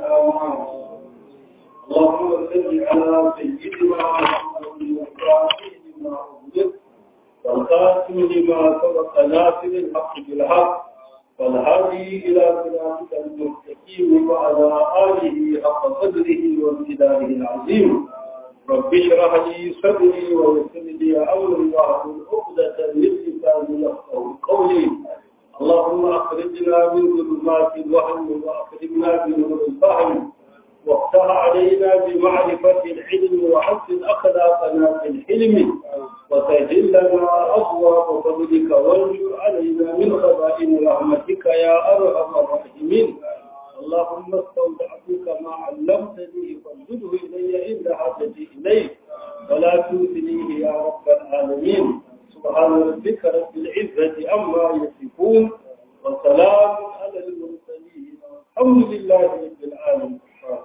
الأمان اللهم صل على سيدنا محمد وفاتح لما أغلق والخاتم لما سبق ناصر الحق بالحق والهادي إلى صراطك المستقيم وعلى آله حق قدره وامتداره العظيم رب اشرح لي صدري ويسر لي أمري واحلل عقدة من لساني يفقهوا قولي اللهم أخرجنا من ظلمات الوهم وأخرجنا بنور الفهم وافتح علينا بمعرفة العلم وحسن أخلاقنا في الحلم وسهل لنا أبواب فضلك وانشر علينا من خزائن رحمتك يا أرحم الراحمين اللهم استودعتك ما علمتني فانزله إلي عند حاجتي إليه ولا تؤذنيه يا رب العالمين سبحان ربك رب العزة عما يصفون وسلام على المرسلين والحمد لله رب العالمين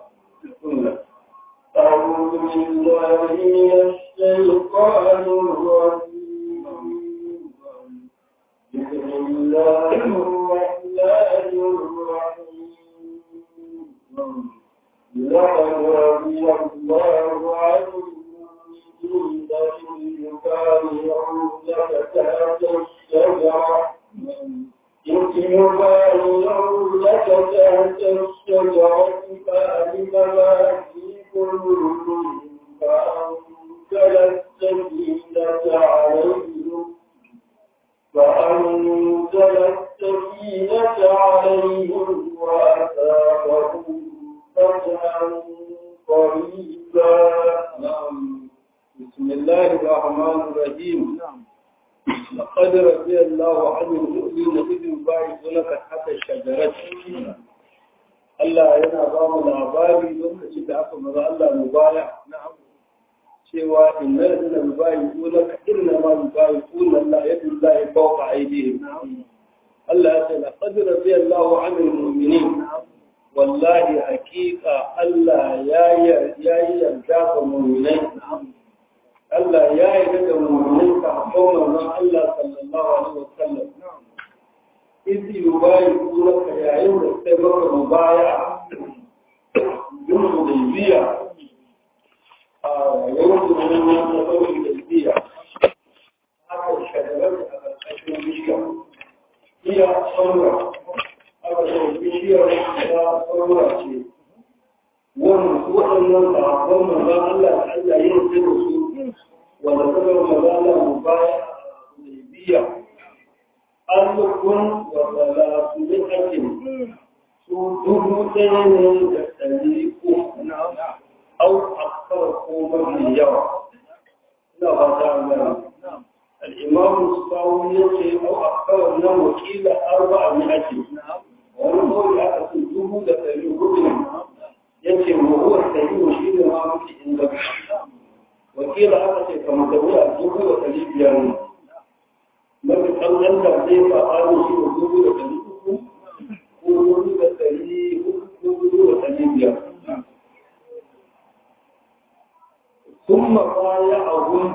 أعوذ بالله من الشيطان الرجيم بسم الله الرحمن الرحيم لقد رضي الله عن المؤمنين إذ يبايعونك تحت الشجرة إذ يبايعونك تحت الشجرة فألم ما في قلوبهم فأنزل السكينة عليهم فأنزل السكينة عليهم وأثابهم فتحا قريبا بسم الله الرحمن الرحيم لقد رضي الله عن المؤمنين إذ يبايعونك تحت الشجرة Allah yana ba mu labari lokacin da aka maza Allah mu baya cewa inna ladina yubayi'una ka inna ma yubayi'una Allah yadu Allah fawqa aydihim Allah ya ce laqad radiyallahu 'anil mu'minin wallahi haqiqa Allah ya ya yarda ga mu'minai Allah ya yarda ga mu'minai ka hakon manzon Allah sallallahu alaihi wasallam izi yubayi kuma ka yayin da sai maka mubaya yin hudaybiya a yayin da wani ya ta sauki hudaybiya aka shagarar a ƙarƙashin bishiya iya saura aka sauki bishiyar ya saura ce waɗannan sahabban manzan Allah da Allah yin sai da su wanda suka manzan Allah mubaya a hudaybiya alukun wa salatu min hakim su dubu ɗaya ne da ɗari uku au aksar ko mafi yawa ina ba ta gani al'imamu sawu ya ce au aksar nan wakila arba a mi'ati wani kawai aka ce dubu da ɗari hudu ne ya ce mahuwar sahihu shi ne ma mafi inganci wakila aka ce kamar da wuya dubu da ɗari biyar ne mafi ƙanƙan da zai faɗa shi da dubu da ɗari uku ko dubu da ɗari uku ko dubu da ɗari biyar. Sun mabaya a gun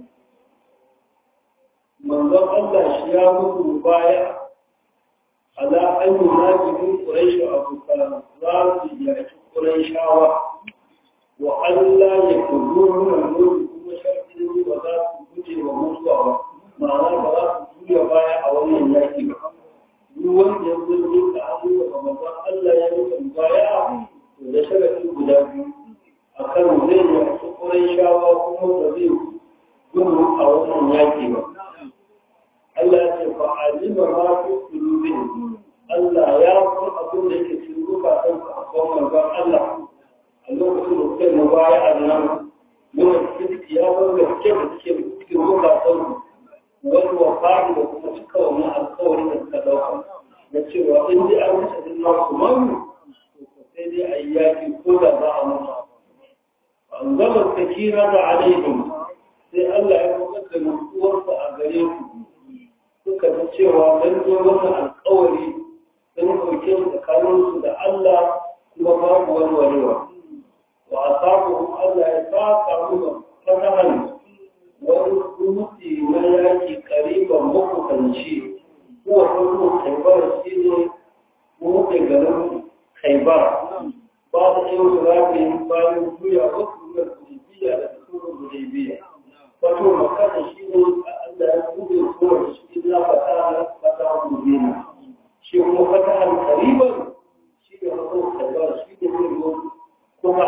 manzon Allah shi ya mutu baya ala an yi najirin ƙuraishu a kusa za su yaki ƙuraishawa wa Allah ya kudu nuna nuna kuma shafi ba za su guje wa mutuwa ba. ma'ana ba za su juya baya a wannan yaki ba duk wanda ya zo ne ka hannu da manzon Allah ya yi baya to da sharafi guda biyu akan zai yi a cikin shawa kuma ba zai gudu a wannan yaki ba Allah ya ce fa alima ma fi qulubihim Allah ya san abin da yake cikin zukatan su a kan manzon Allah a lokacin da suka yi baya a nan mun cikin ya san gaske da suke cikin zukatan su wani wafari da kuma cika wannan alkawarin da suka dauka na cewa in dai an kashe din nasu mamu to sai dai a yi yaki ko da za a mutu an zama sakira da alaihim sai Allah ya kuka da nutsuwarsa a gare ku suka ji cewa dan zo wannan alkawari sun ɗauke su tsakaninsu da Allah kuma babu wani warewa wa asabuhum Allah ya saka mu fatahan wani dutse na yaki kariban makusanci kuwa kuma kaibar shi ne buɗe garin kaibar ba da yin zurafi bayan juya wasu na hudaybiya da sulhun hudaybiya wato makka shi ne Allah ya buɗe kowace shi na fata fata mubina shi kuma fatahan kariban shi ne mutum kalbar shi ne zai zo kuma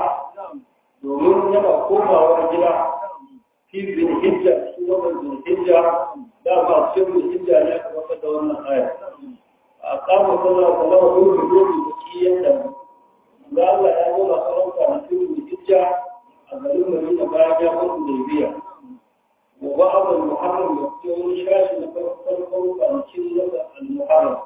domin yana komawa gida fi bin hijja shi wannan bin hijja da ba shi bin hijja ne aka maka da wannan aya a kama sallah sallah wa dole dole da kiyanta da Allah ya zo da sauran kwanakin bin hijja a garin Madina bayan ya mutu da biya wa ba'd al-muharram da kuma shashi na farkon kwanakin al-muharram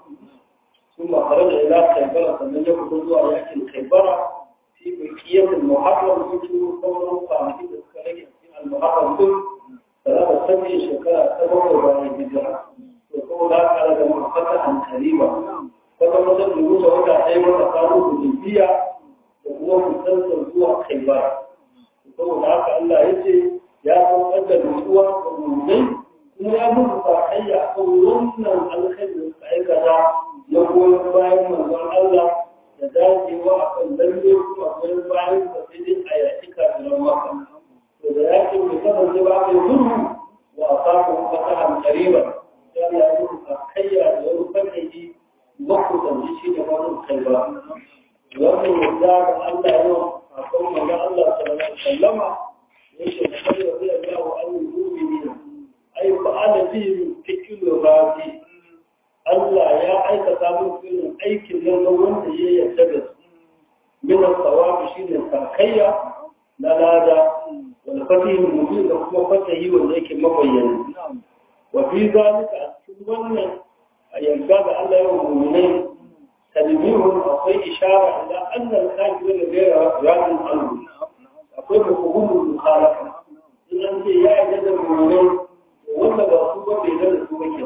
ثم خرج إلى خيبرة فمن يكون زوا يأكل خيبرة في بقية المحرم يجوا قوم قامتين تذكرين المحرم كل ثلاثة سبع شكرا سبع وبعد الهجرة وقول ذلك على جمع فتحا قريبا فكما مثلا يقول وقع خيبرة قالوا بالجنبية وهو مسلسل زوا خيبرة وقول ذلك الله يجي يا قوم أجل نسوة ومؤمنين kuma ya mutu sakayya a kan wannan alkhairin da aikata na goyon bayan manzon Allah da dacewa a kan lalle kuma goyon bayan da sai dai a yaki kafiran maka. To da yakin mai kasance ba mai zurhu wa a samu fasahan kariban ya ya mutu sakayya da wani fakayi makusanci shi ne wani kai ba. Wannan yadda da Allah yau a kan manzon Allah sallallahu alaihi wasallama yake da kai da zai ga wa al-mu'minin ai fa'ala bihi fikilu rafi Allah ya aikata min irin aikin nan na wanda ya yarda da su min as-sawabi shine sakayya na lada wal fatihi mubin da kuma fatahi wanda yake mabayyana wa fi zalika a cikin wannan a yarda da Allah ya mu'minai tadbirun akwai ishara ila anna al-kafir da gaira radin anhu akwai hukumul mukhalafa in an ce ya yarda da mu'minai wanda ba su ba bai da su ba ke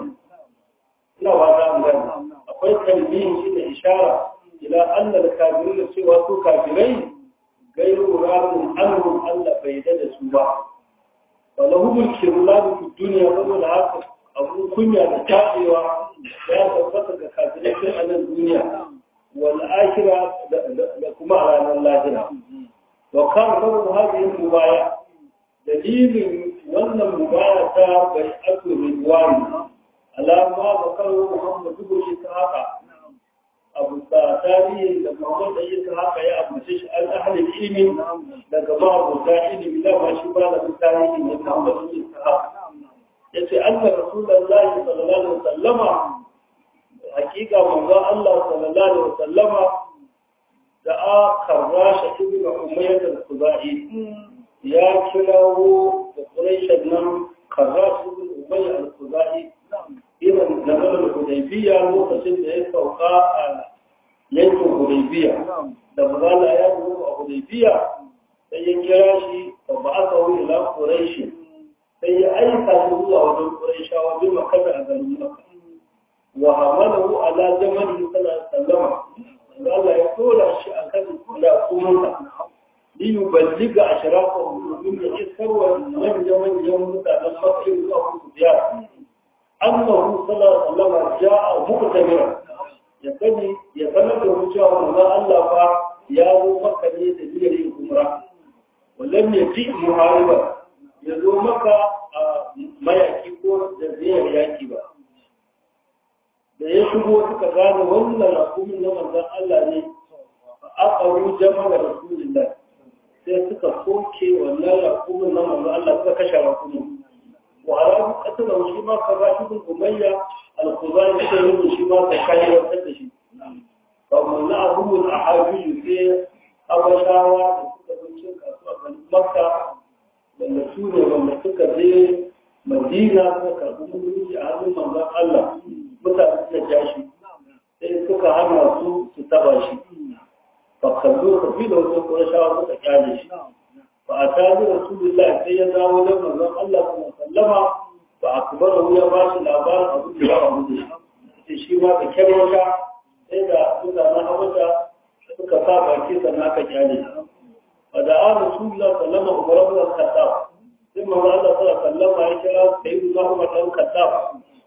ina ba ta gani akwai kalbiyin shi da ishara ila annal kafirin cewa su kafirai gairu rabin anhum Allah bai da su ba wala hubul kirlab fi dunya saboda haka abu kunya da tabewa ya tabbata ga kafirai tun a nan duniya wal akhirah da kuma a ranar lahira wa kan saboda hadin mubaya dalilin wannan mubaya ta bai aku ridwani alama ba karo muhammadu ko shi ta haka abu ta tarihi da muhammad da yi ta haka ya abuce shi an ahli ilimi daga ba abu ta ilimi da ba shi ba da tarihi ne muhammad yi ta haka yace anna rasulullahi sallallahu alaihi wasallama hakika manzo Allah sallallahu alaihi wasallama da a karrasha ibnu umayyah al-khuzai ya kirawo da ƙuraishen nan karra su bin ubayya al-kuzai irin nazarar hudaybiya lokacin da ya sauka a yankin hudaybiya da mazala ya zo a hudaybiya sai ya kira shi ba ba aka wuri ila ƙuraishi sai ya aika shi zuwa wajen ƙuraishawa bin makasa a garin maka wa hamalahu ala jamali sallallahu alaihi wasallam Allah ya tura shi akan kula kuma liyuballiga ashrafahu domin ya isar wa manyan manyan mutanen makka zuwa musu ziyara annahu sallallahu alaihi wasallam ja'a muqtamira ya sani ya sanar da mu cewa manzon Allah fa ya zo makka ne da niyyar yin umra wallan ya ji muhariba ya zo maka a mayaki ko da ziyar yaki ba da ya shigo suka gane wannan rakumin na manzon Allah ne aqaru jama'a rasulullah sai suka soke wannan rakumin na manzo Allah suka kashe rakumin wa arabu qatala shi ma ka ba shi umayya al-khuzai sai yin shi ma ka kai wata da shi fa mun na abu al-ahabi sai abashawa da suka zo kasuwa kan makka wanda su ne wanda suka je madina suka karɓi mulki a hannun manzon Allah mutane suka ja shi sai suka hana su su taba shi فخلوه قبيله وقرشاه وتكاليش فأتاه رسول الله سيدا ولما الله صلى الله عليه وسلم فأكبره يا باشا الأبار أبو الله أبو دش تشيما تكاليشا سيدا سيدا نحوشا suka sa baki sannan aka kyale فدعا رسول الله صلى الله عليه وسلم عمر بن الخطاب ثم الله صلى الله عليه وسلم يكرا سيدنا عمر بن الخطاب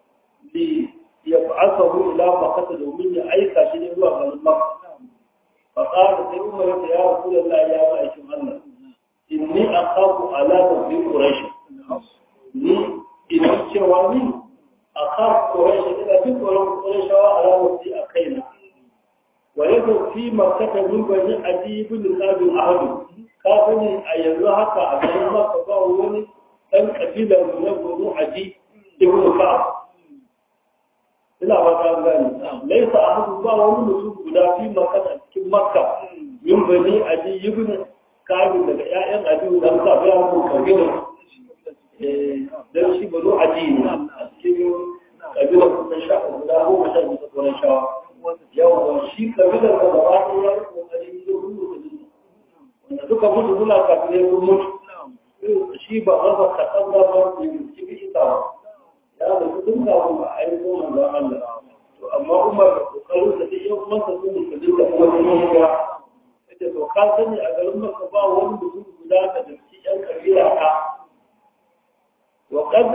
ليبعثه إلى مكة دومين أيكا شيء هو من مكة فقال سي عمر يا رسول الله يا مالك الله إني أخاف على نبي قريش ni idan cewa ni a kan ƙorashi ina fi tsoron ƙorashawa a ranar a kaina ويدعو في مكة من بني أبي بن كعب أحد كافني أيضا حتى أبي ما كفاه وني أن قبيلة من بني أبي ابن كعب ina fata gani laisa ahadu ba wani mutum guda fi maka a cikin makka yin bani aji ibn kabi daga ƴaƴan abi da ka ga mu kabila eh dan shi banu aji ne a cikin kabila kuma sha guda goma sha biyu ta shawa yawa shi kabilar da gaba ɗaya ya kokari da gudu da wanda duka gudu suna kafin sun mutu shi ba a ba kaɗan da ba da shi bi ita ba ya da su tun kafin a aiko manzo Allah to amma Umar da kokarin da duk yan uwansa sun yi kadin da kuma sun yi hijira yace to ka sani a garin Makka ba wani mutum guda da dake yan kabila ka wa qad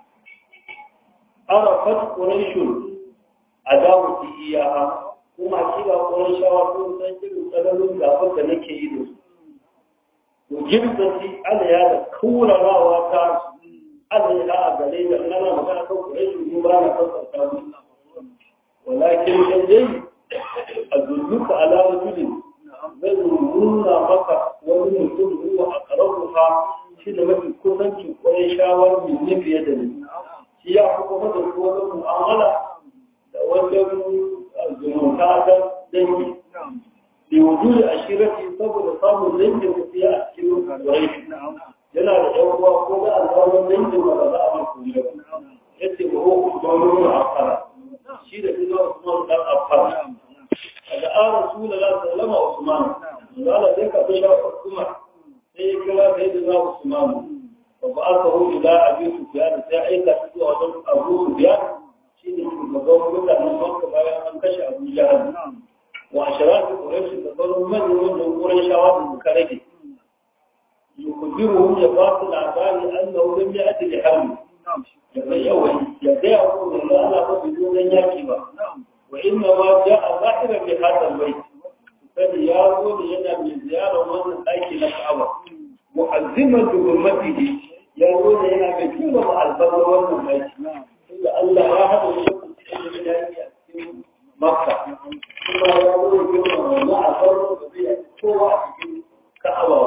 arafat quraishun adawati iyaha kuma kira ƙoron shawa sun san irin tsananin gafar da nake yi da su jirgin ana ya da kaurarawa ta ana ya a gare da nana magana kan ƙoron shi ba na sassauta mu walakin dan dai a zulluka ala rajulin zai nuna maka wani mutum huwa a ƙararruka shi da mafi kusancin ƙoron shawar mai fiye da ni shi ya fi kuma da kowane mu'amala da wajen zumunta ta dangi da wujudu a shirafi saboda samun dangin tafiya a cikin rai yana da ɗan uwa ko da alƙawarin dangin ba za a masu yi ya ce ba ko kuma wani afara shi da kuma usman dan afara daga an rasula la sallama usman zala sai ka fi shafa kuma sai ya kira sai da za usman ba aka hu ila abi sufyan sai aika shi zuwa wajen abu sufyan shine shugaban mutanen Makka bayan an kashe Abu Jahal wa asharatu Quraysh da sauran manyan wannan Qurayshawa da suka rage yukubiru ya ba su labari annahu lam ya'ti li harbi ya bai yawa ya ga ya ko da Allah ba bi don yaki ba wa inna ma ja'a zahira bi hadal bayt sai ya zo da yana mai ziyarar wannan daki na Ka'aba mu'azziman bi hurmatihi ya zo da yana mai kima ma albarkar wannan daki da Allah ya haɗa shi da yaki a cikin Makka kuma ya zo da kima ma a farko da zai kowa a cikin Ka'aba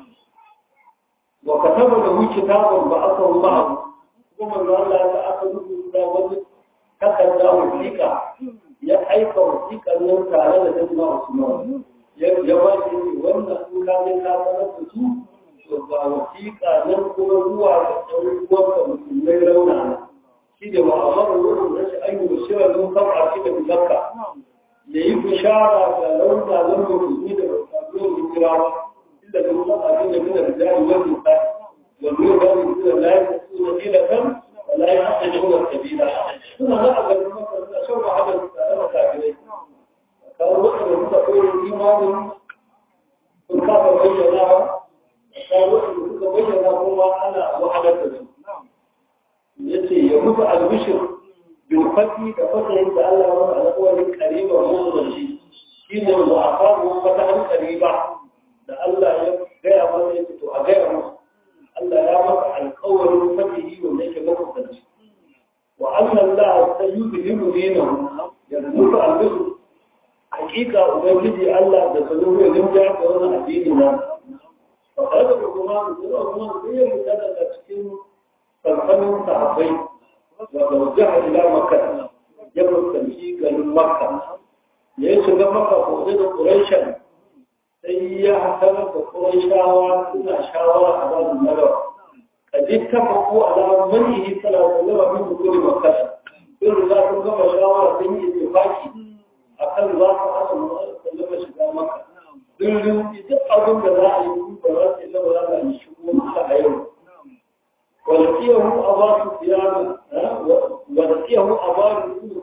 wa kataba da hu kitabun ba aka hu ba kuma manzo Allah ya aka rubuta wani takarda wasiƙa ya aika wasiƙar nan tare da Sayyidina Usman ya ya ba shi wannan in ka je ka sanar da su to ga wasiƙa nan kuma zuwa ga ɗan uwanka musulmai rauna shi da ma'amara wurin da shi an yi bishira don kafa shi da bizarka ya yi bishara ga rauna nan musulmi da sabbin hijira ba inda da mutum abin da mina da jari wani ta wani yau gani suna layi da suna ila kan wala ya haɗa da wani kabila suna na a garin maka suna shan wahalar tare da kafirai kawo waɗanda suka koyi imanin sun kafa bayyana ba kawo waɗanda suka bayyana kuma ana wahalar da su yace ya mutu albishir bil fati da fatahin da Allah ya alƙawarin qariba mun shi shine wa afaru fatahan qariba da Allah ya gaya masa yace to a gaya masa Allah ya masa alƙawarin fatihi wanda yake makusanci wa anna Allah sayyidhibu dinahu ya mutu albishir hakika ubangiji Allah da sanu ya rinja da wannan addini na fa kada kuma kuma kuma sai ya mutu daga cikin farfanin sahabbai daga wajen ila makka ya fuskanci garin makka ya yi shiga makka ko da quraishan sai ya hasarar da quraishawa suna shawara a babu narawa kadi tafaku ala manihi sallallahu alaihi wa sallam min kulli makka in za su gama shawara sun yi ittifaki akan za su hada mu sallama shiga makka duk duk abin da za a yi ba za su yi ba za a yi shigo a yau ولقيه أبا سفيان ولقيه أبا بن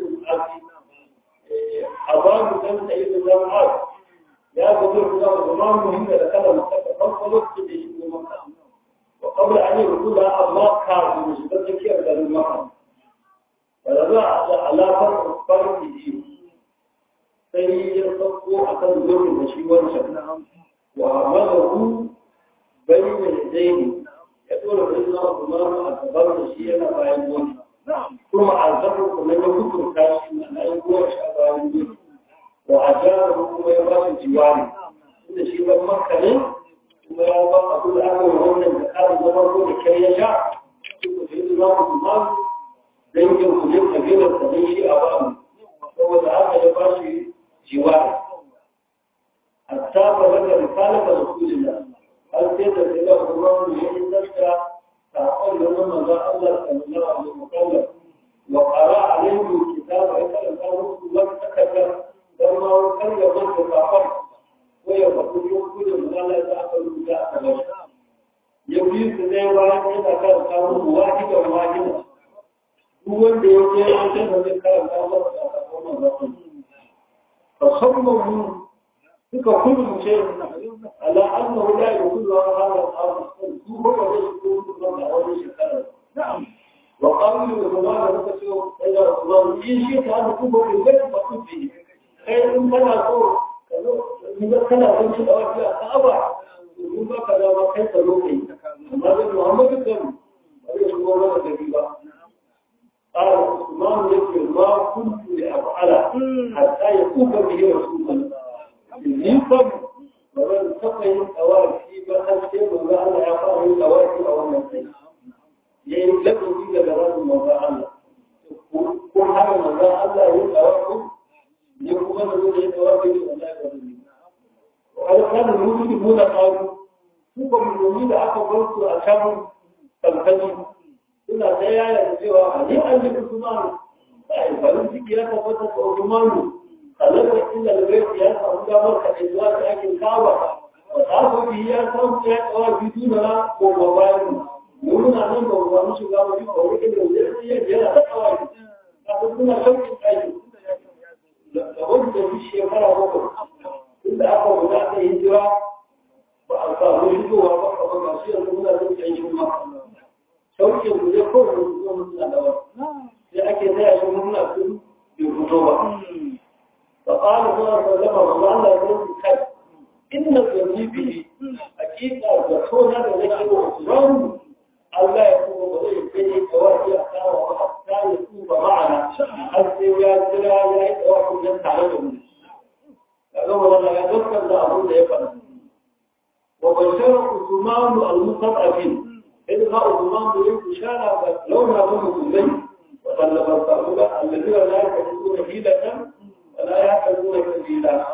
أبا بن سعيد بن معاذ يا بدر الله زمان مهم لكذا مكة فانطلق به مكة وقبل أن يقولها الله كان من شدة كيف قال مكة ولذا على فرق فرق دين sai ya sauko a kan gurbin da shi wancan wa mazahu bai da yadaini ya dora bai na kuma a gaban da shi yana bayan wani kuma a zafi kuma ya hukunta shi na yi goma sha bayan wani wa a jara kuma ya ba shi jiwari inda shi ban makka ne kuma ya ba abu da aka yi wannan da ƙarin zama ko da kyar ya sha su ku sai zama ku ma dangin ku ne kabilar da ne shi a ba mu saboda haka ya ba shi jiwari hatta ba daga risalar da rasulullah har sai da sai da kuma mu yi tsaka saƙon da nan manzon Allah sallallahu alaihi wa sallam wa qara alaihi kitaba ya karanta musu wata takardar dan ma kan ya manta saƙon ko ya faɗi yankunan Allah da aka rubuta a kan ya bi su ne bayan yana karanta musu wahidan wahida duk wanda ya je an ce da zai karanta masa a saƙon manzon فصمموا suka kurmuce ala annahu la yakulu hadha al-amr su ko da su ko da wani shekara wa qalu bi zamana da su da Allah in shi ta da kuma da zai ba su bi kai in kana so kazo in ga kana son shi da wani sahaba in ba ka da ba kai ka zo kai amma da Muhammadu kan ba zai shigo mana da ba قال عثمان يقول ما كنت لأفعل حتى يكون به رسول الله يفهم ومن تقي الأوافي بأن شيء وما أنا يقام الأوافي أو النسي يعني لكم في جلال الموضوع الله كل حاجة موضوع الله يقوم يقوم من الأوافي ولا يقوم وهذا كان المسلمون قالوا سوف من يريد أكبرت أشام تنفذ suna ta yaya da cewa a ne an yi Usmanu sai farin ciki ya tabbata da Usmanu kalaka illa albayt ya samu damar ka da zuwa ta ake kawa wa ta bi ya samu ya kawa bi duna ko ba bayan mun na nan ba mu shiga ba ko wani da zai ya jira ta kawa ka ko suna shauƙin kai da wanda shi shekara bakwai inda aka guda ta hijira ba a samu shigowa ba ka ba shi yanzu muna zai kai shi ma sauke mu zai kawai da zuwa mutuna da wani sai ake taya shi mutuna su bai fito ba fa qala sallallahu alaihi wasallam wa Allah ya yi kai inna zabibi hakika da tona da nake da Usman Allah ya kuma ba zai kai kawai ya kawo ba ta ya tuba ma'ana har sai ya jira ya yi kawai nan tare da mu kaga wannan ya dukkan da abu da ya faɗa wa bashara Usman al-mustadafin إذ رأوا ضمان بيوت شارع لونها هم كلين وطلب الصعودة الذين لا يحدثون حيلة ولا يحدثون كبيرة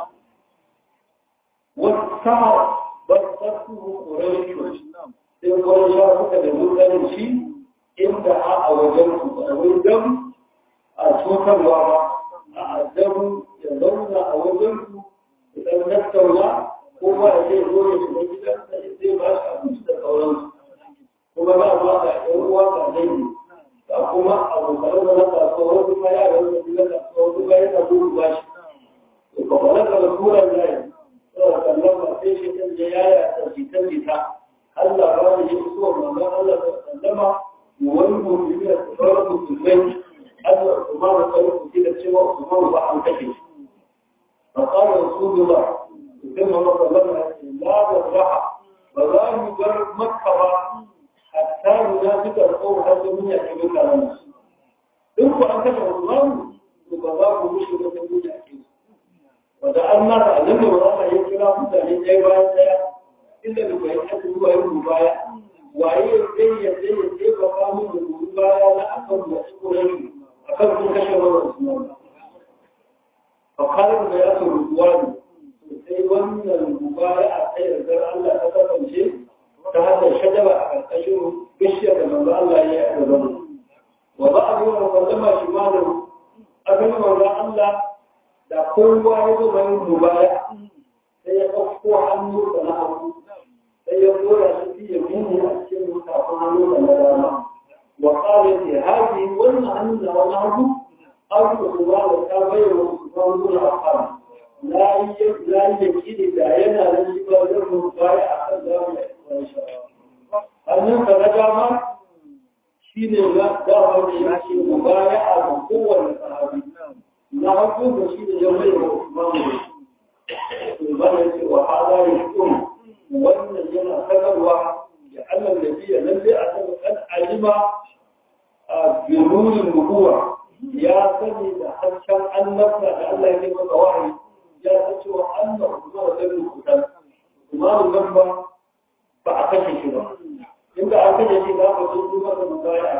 والسعر بسطته قريش إن قريش شارعك بمثال شيء إن دعا أوجلت أوجم أشوك الوضع أعزم يظن أوجلت إذا نستولى هو أشيء هو يشبه جدا فإذا ما شاء مستقولا kuma ba ma ga ɗan uwa ga dangi ga kuma abokan da na kasuwa wasu ma yaran da na kasuwa wasu ba yana gudu ba shi to ba wani ga rasuran zai saboda kallon ba sai shi kan je yaya ta jita jita Allah ba da shi so manzo Allah ta sallama wani mutum ya tsara musulmai Allah kuma da tsaro ku da cewa kuma ba an kashe shi fa qala rasulullah kuma manzo Allah la raha ba za mu bar makka ba hatta munafika ko har da mun yake duka nan in ku an kashe Usman to ba za ku mushi da kun yi ake wanda an ma da annabi ba ya kira mutane ɗaya bayan ɗaya inda da bai aka zuwa yin baya waye zai ya zai ya ce ba ka mu da baya na akan da su ne akan kun kashe wannan Usman fa kalin da ya so ruwani sai wannan mubaya sai da Allah ta kasance ta hanyar shajaba a ƙarƙashin bishiyar da manzo Allah ya yi a gaban wa ba a zuwa sallama shi ma da abin manzo Allah da kowa ya zo mai mubaya sai ya ɗauko hannu da na hagu sai ya dora shi fiye mini a cikin mutafin hannu da na dama wa ƙara ce haji wannan hannu da wani hagu an kuma da ta bayyana su kan nuna a kan la yi yakini da yana da shi ba zai mubaya a kan zamu hannun ka na dama shi ne na dama da ya ce mu baya a ga kowane sahabi na haƙo da shi da ya mai wa Usman da shi Usman ya ce wa hada ya kun wannan yana sanarwa ya Allah da biya lalle a kan kan alima a binurin nubuwa ya sani da harshen annabta da Allah ya yi masa wahayi ya san cewa Allah Usman da zai kusan Usman nan ba ba a kashe shi ba inda an kashe shi za ka zo duba da mubaya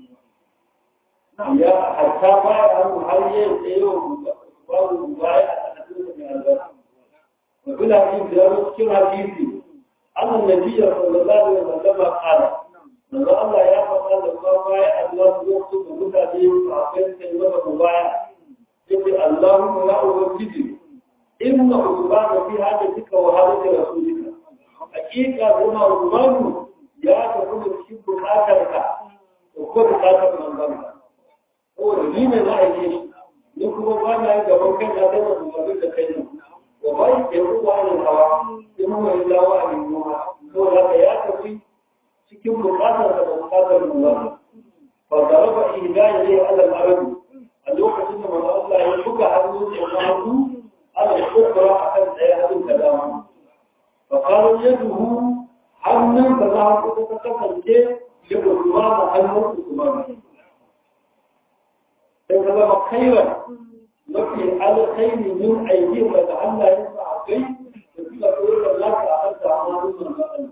ya hatta baya hannu har yin tsaye babu mubaya a cikin mai albarka وفي الحديث يروي كما حديثي أن النبي صلى الله عليه وسلم قال من الله يا فقال الله بايع الله يكتب متعدين وعقين كلمة مبايع يقول اللهم لا أوجدي إن عثمان في حاجتك وحاجة رسولك حقيقة هنا عثمان يا تكون في بكاتك وكل بكاتك من ذنبك هو دين لا يجيش نكون بانا يجب كان يتم مبادئ كينا وما يقول عن الهوى إنه إلا وعي النوى هو لا يأتي cikin bukatar da bukatar ruwa fa daraba ilahi ala al-arab a lokacin da manzo Allah ya buga hannu da hannu ala al-ukhra akan daya hannun da dama fa qala yaduhu hannun da za ku ta kasance ya kuma da hannun kuma sai ka zama khairan mafi alkhairi min aiki da Allah ya sa kai da suka koyar da lafiya a kan samun manzo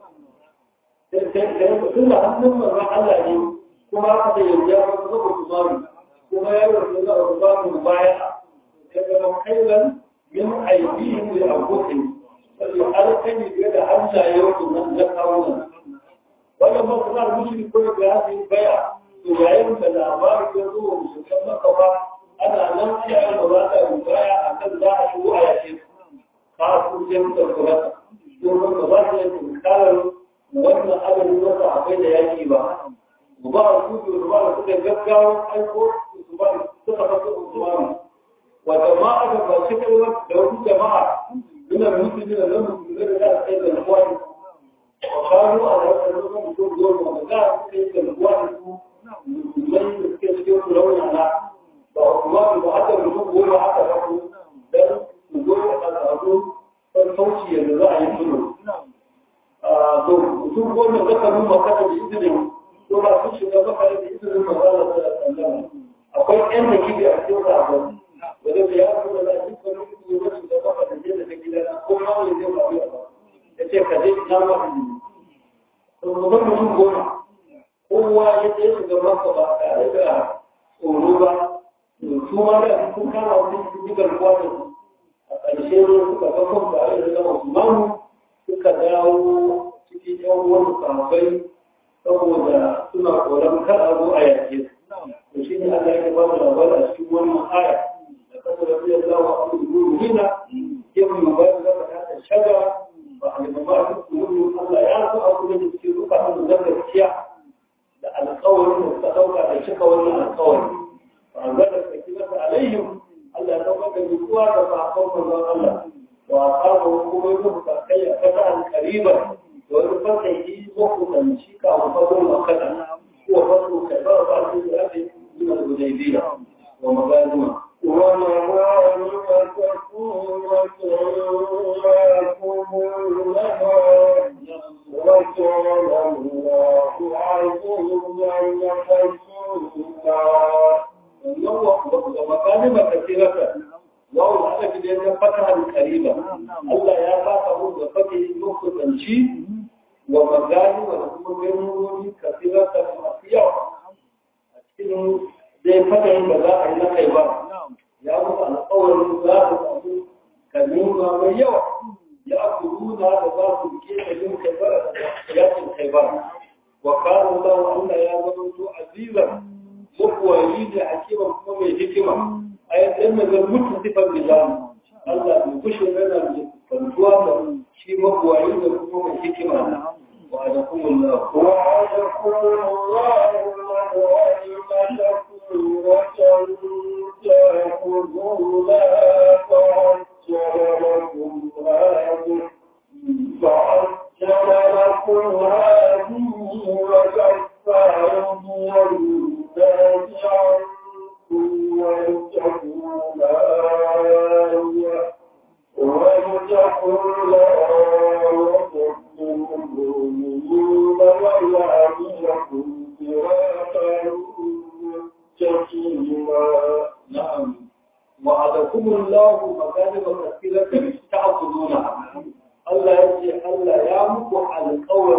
tun da hannun manzon Allah ne kuma aka da yanzu ya zama zaba kumari kuma ya yi wasu za a zuba mu baya ya zama kailan min aibihim da abokin sai alkani biye da Allah ya yi nan na kawo nan wannan ba kuma mushrik ko da ya yi baya to yayin da labarin ya zo wa musulman maka ba ana nan sai an ba za ta baya akan za a shigo a yake ka su je da kuma domin ba za ta yi tunkarar wannan adadin wata akwai da yaki ba ba a kudu da ba da suka gaggawa aiko su ba suka fasa usmanu wa jama'a da ba shi kai da wasu jama'a ina musulmi da nan musulmi da za a kai da kwani wa kanu a wannan lokacin da goma da za a kai da kwani su musulmai da suke cikin su rauna na ba usmanu ba haka mutum goma haka ba su dan su goma a tsaro don sauci yadda za a yi sulhu to mutum goma zaka nuna kada da izinin ko ba su shiga maka da izinin mazala da sallama akwai ƴan da kibi a cikin sabon wanda da ya zo da shi ko ne ko ne da maka da jin da gida na ko ma wani zai ba ya ya ce ka je na ma da ni to mutum mutum goma kowa ya je shiga maka ba tare da tsoro ba su ma da sun kama wani jigar kwanan a ƙarshe ne suka ga kan tare da zama su mamu suka dawo cikin yan wani sahabbai saboda suna tsoron kar a zo a yake to shi ne Allah ya ba mu labari a cikin wannan aya da kasar da ya zawo a cikin ruhina ya mu ba da ka ta shaga ba a yi ba su ruhu Allah ya so a kuma da cikin ruka da gaskiya da alƙawarin da suka dauka da cika wannan alƙawari ba a ga da saki masa alaihim Allah ya dauka da mutuwa da sahabban manzon Allah وأصابه قبله فكي فتحا قريبا وفتحه مخطا شيكا وفضل مخطا هو فضل كبار بعض الأهل من الهديبية ومغانمة ومغانم كثيرة يأكلونها وكان الله عزيزا حكيما ومغانم كثيرة wawo aka fi da ya fata kariba Allah ya baka mu da fate lokutanci wa magani wa kuma ganuwoyi kafira ta masu yawa a cikin zai fata yin da za a yi na kai ba ya mutu alƙawarin za su samu ganima mai yawa ya akuduna da za su ke da yin kai ba da yakin kai ba wa kanu da Allah ya zama to azizan mukuwayi da hakiman kuma mai hikima ayat ɗin da zan mutu sifar lisan Allah bai kushe yana da fantuwa da shi mabuwayi da kuma mai hikima wa da kuma Allah وعدكم الله مغانم كثيرة تأخذونها فعجل لكم هذه فعجل لكم هذه وكف أيدي الناس عنكم ولتكون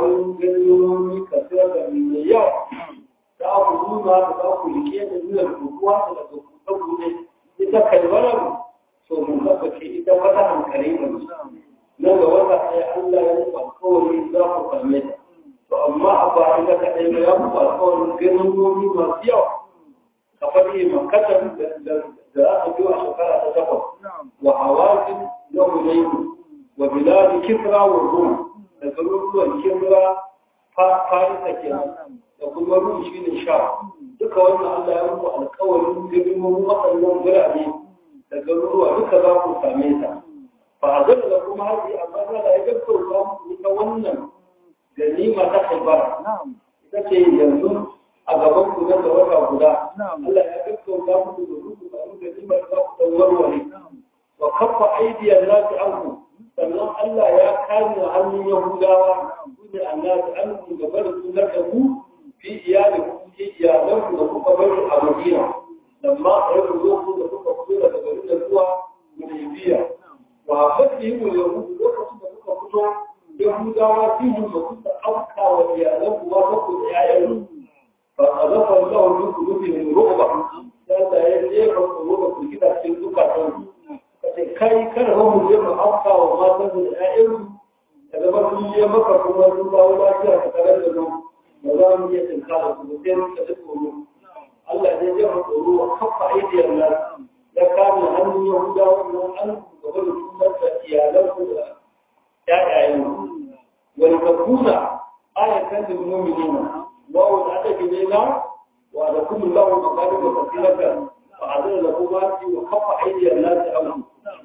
wani ganyoyi kasar da mai yawa ta abu nuna da za ku rike da nuna rubuwa da daga kuɗa ne ita kalmarar to mun zaka ce ita wata hankali ne nan ga wata ɗaya Allah ya yi alkawari za ku same ta to amma a ba ita kaɗai ba ya muku alkawarin ganyoyi masu yawa ka faɗi makatar da aka biyo a shekara ta takwas wa hawazin na hunayi wa biladi kisra wa rum da garuruwan kisra farisa kenan da kuma rum shi ne sha duka wannan Allah ya muku alkawarin girman waɗannan birane da garuruwa duka za ku same ta fa azal da kuma haji amma da ya gaggauta muku ita wannan ganima ta haibara ita ce yanzu a gaban ku na wata guda Allah ya gaggauta muku da ruku da muku ganimar za ku dan warware wa kaffa aidiyar nasi anku sannan Allah ya kame hannun Yahudawa su ne annabi anku da bar su na ku fi iyali ku fi iyalan ku da kuka bari a Madina lamma a yau zo ku da kuka fito daga garin da zuwa Hudaybiya wa fadi mu yahudu lokacin da kuka fito Yahudawa fi mu da kuka auka wa iyalan ku ba ku da yayan fa azafa Allah bi qulubihim ru'ba da ya jefa tsoro da kida cikin zukatan kai kada mu je mu afka wa matan da ƴaƴan da zama sun je maka kuma sun dawo lafiya ka tare da mu ba za mu iya tinkara su ba sai ka ji tsoro Allah ne ya mu tsoro wa kafa aidiyar nan ya kame hannun Yahudawa nan an gaba da sunan da iyalan ku da ƴaƴayen wani kakuna ayatan da mu'minina wa wa da take ne na wa da kullu lahu maqadim wa kasiratan fa azza lahu ma fi wa kafa aidiyar nan ta amu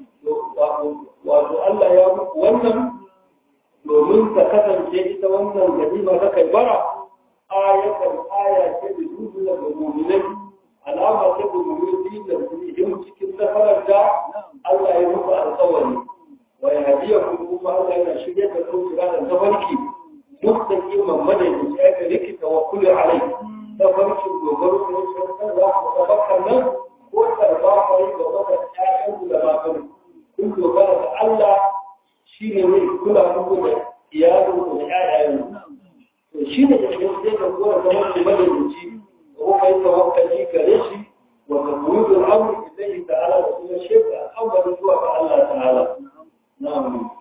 wato Allah ya muku wannan domin ta kasance ita wannan ganima ta kai bara ayatan aya ce da dubu da mu'minai alama ce da mu'minai da su cikin safarar da Allah ya muku alƙawari wa ya hadiya kuma Allah yana shirye da su da tafarki duk da kiman madadi ya ga rikita wa kullu alai tafarkin dogaro ne sai za ku tabakkar nan ko karba kai ga wata ƴaƴan da ba kun dogara da Allah shi ne mai kula muku da iyalin ku da ƴaƴayen to shi ne da ke sai da kowa da wani madalici da kuma yi tawakkali gare shi wa tabudu al-amr ilayhi ta'ala da kuma sheka al'amarin zuwa ga Allah ta'ala na'am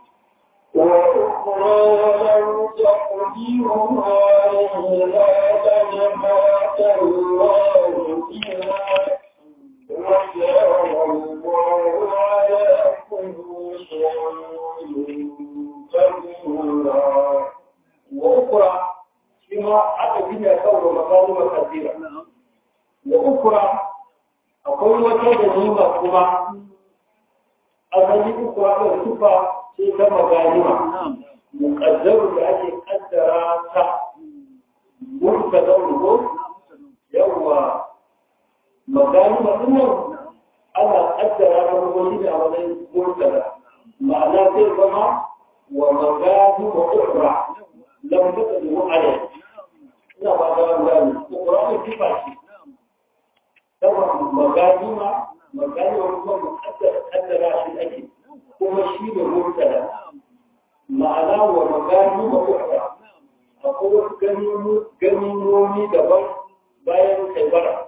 وأخرى لم تقدروا عليها فجمعت الله فيها وكان الله على وأخرى فيما حتى بنا كون مظالم كثيرة وأخرى أقول وكذا كما أظني أخرى الصفة في كما غانمة مقدر لأجل قدر مرتدى الغر يوم مغانمة إنه ana kaddara na wani da wani murtala ma'ana zai zama wa magadi wa ukra lam taqdiru alayhi ina ba da wannan Qur'ani kifa shi kuma magadi ma magadi wa kuma muqaddara kaddara shi ake kuma shi da murtala ma'ana wa magadi wa ukra akwai wasu ganimomi daban bayan kai bara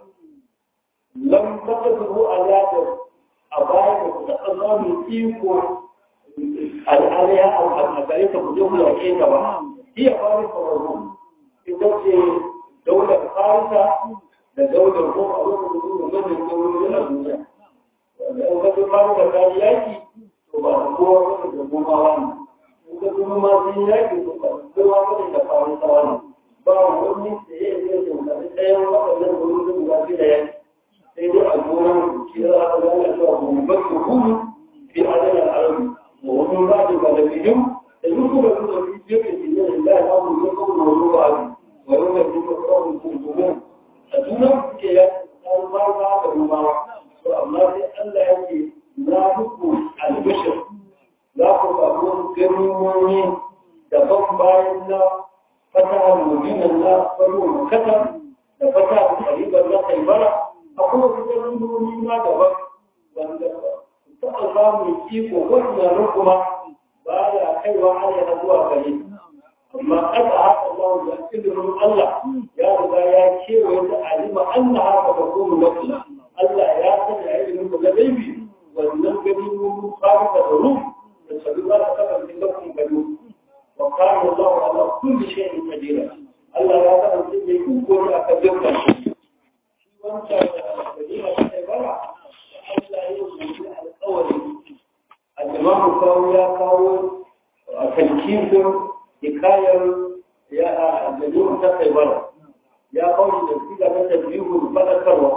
lam taqdiru ala a baya da ku taɓa samun iko al'aliya a gare ta ku je ku yaƙe ta ba iya fara sauraro ita ce daular farisa da daular ko a lokacin da manyan dauloli a duniya wanda in kasu farisa ta yi yaƙi to ba da kowa wani da goma wani in ka kuma ma sun yaƙi to ba da kowa wani da farisa wani ba wani da ya yi zai jimkari ɗayan waɗannan daulolin guda biyu da yaƙi sai dai a gonan kira a zama cewa gumbar su hudu fi adana al'arabi wa wani ba da galibiyun da yi kuma da kuma fi jefe ke yin da ya samu yin kuma da wani ba wa yau da kuma kawai kunkumu a junan suke ya san ba ba da rumawa to amma sai Allah ya ce na muku albishir za ku samu ganimomi daban bayan na fata mujinan na faru kasa da fata karibar na kaibara akwai wasu ganimomi ma daban wanda taɓa samun iko wannan kuma ba ya kaiwa ana zuwa gare amma aka haka Allah da ilimin Allah ya riga ya kewaye ta alima Allah haka ba kuma lafiya Allah ya sanya ilimin da na gaibi wannan gani mun fara da ruh da sabi za ta kasance lafin gani wa kana Allah ala kulli shay'in qadir Allah ya kasance mai iko ne akan dukkan shi wancan da kadina ta bara Allah ya yi alƙawari al-Imam Kawu ya kawo a talkifin hikayar ya a dalilin ta kai bara ya kawo da siga ta tabbihul fadakarwa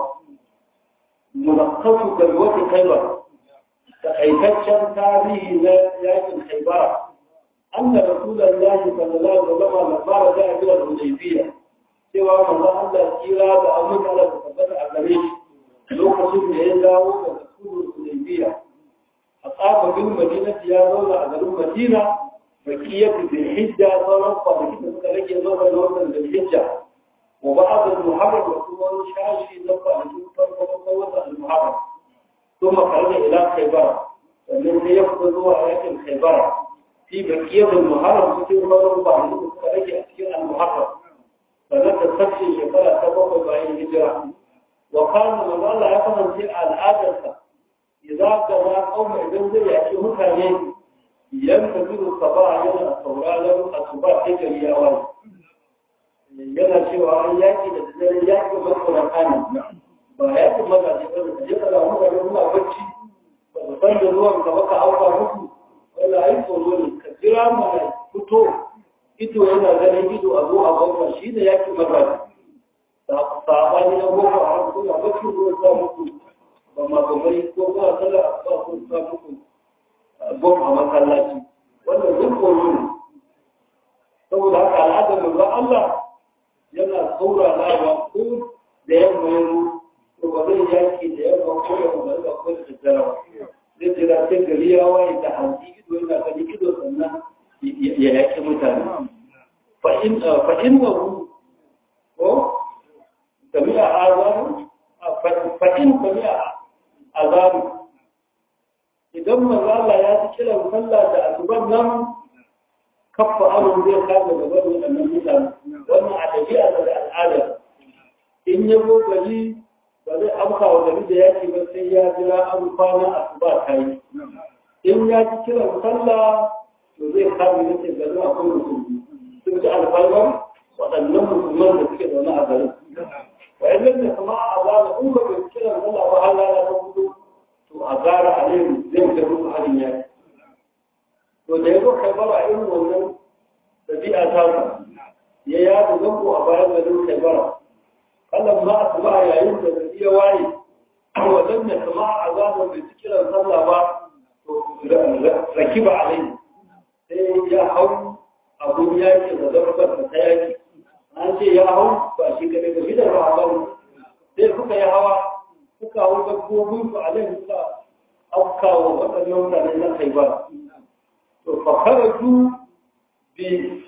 munakkasu kalwati khaybar takaitaccen tarihi na yakin khaybara anna rasulullahi sallallahu alaihi wasallam lamma raja ila al-hudaybiyah cewa manzo Allah kira da abin Allah ta tabbata a gare shi lokacin da ya dawo daga sulhul hudaybiyah a tsafa bin madinati ya zauna a garin madina bakiyar bil hijja sauran kwanaki da suka rage zauna da wannan bil hijja wa ba'd al muharram da kuma wani shashi na kwanaki farko na watan al muharram ثم خرج الى خيبر sannan sai ya fito zuwa yakin khaibara fi bakiyar al-muharram cikin sauran kwanaki da suka rage a cikin al-muharram sannan ta tafsir shekara ta bakwai bayan hijira wa kana manzo Allah ya kasance a al'adarsa idza kana qauma idan zai yaki mutane yan tafiru saba yana sauraron asuba sai gari ya wani yana cewa an yaki da dare yaki masaurata ne ba yaki mazaje ba da je kana mutane suna bacci ba su san da zuwan ka baka auka musu wala ai tsoro ne ka jira mana fito ido yana ganin ido a zo a gwamna shi ne yaki mazaje sabani na goma a ran suna bacci ruwan sa muku ba ma ba mai ko ba sallah ba ko sa muku bom a masallaci wannan duk koyo ne saboda haka al'adar manzon Allah yana saurarawa ko da yamma yanzu to ba zai yaki da yamma ko da ba da ko da daddara zai jira sai gari ya waye da hanci ido yana gani ido sannan ya yaki mutane fa in fa in wa ko sami'a azamu fa in sami'a azamu idan manzala ya ci kiran sallah da asuban nan kafa amin zai kama da bari waɗannan mutane wannan a ɗabi'a da al'ada in ya zo gari ba zai amsa wa gari da yaki ba sai ya jira an kwana asuba ta yi in ya ci kiran sallah to zai kama ya ce gari akwai musulmi sun ci alfarmar waɗannan musulman da suke zaune a garin wa'annan da kuma a zama in ba bai kiran sallah ba halala ta fito to a gara a ne zai da musu halin yaki to da ya zo kaibara irin wannan ɗabi'a ta ya yada zango a bayan garin kaibara kallon ma a tuba yayin da zai iya waye wajen da kama a zama bai ci kiran sallah ba to raki ba a rai sai ya hau abun yaki da zarfar da ta yaki an ce ya hau ba shi kaɗai ba shi da rahabar sai suka yi hawa suka hau dabbobin su a nan suka afkawa waɗannan mutane na kai ba to fakaratu bi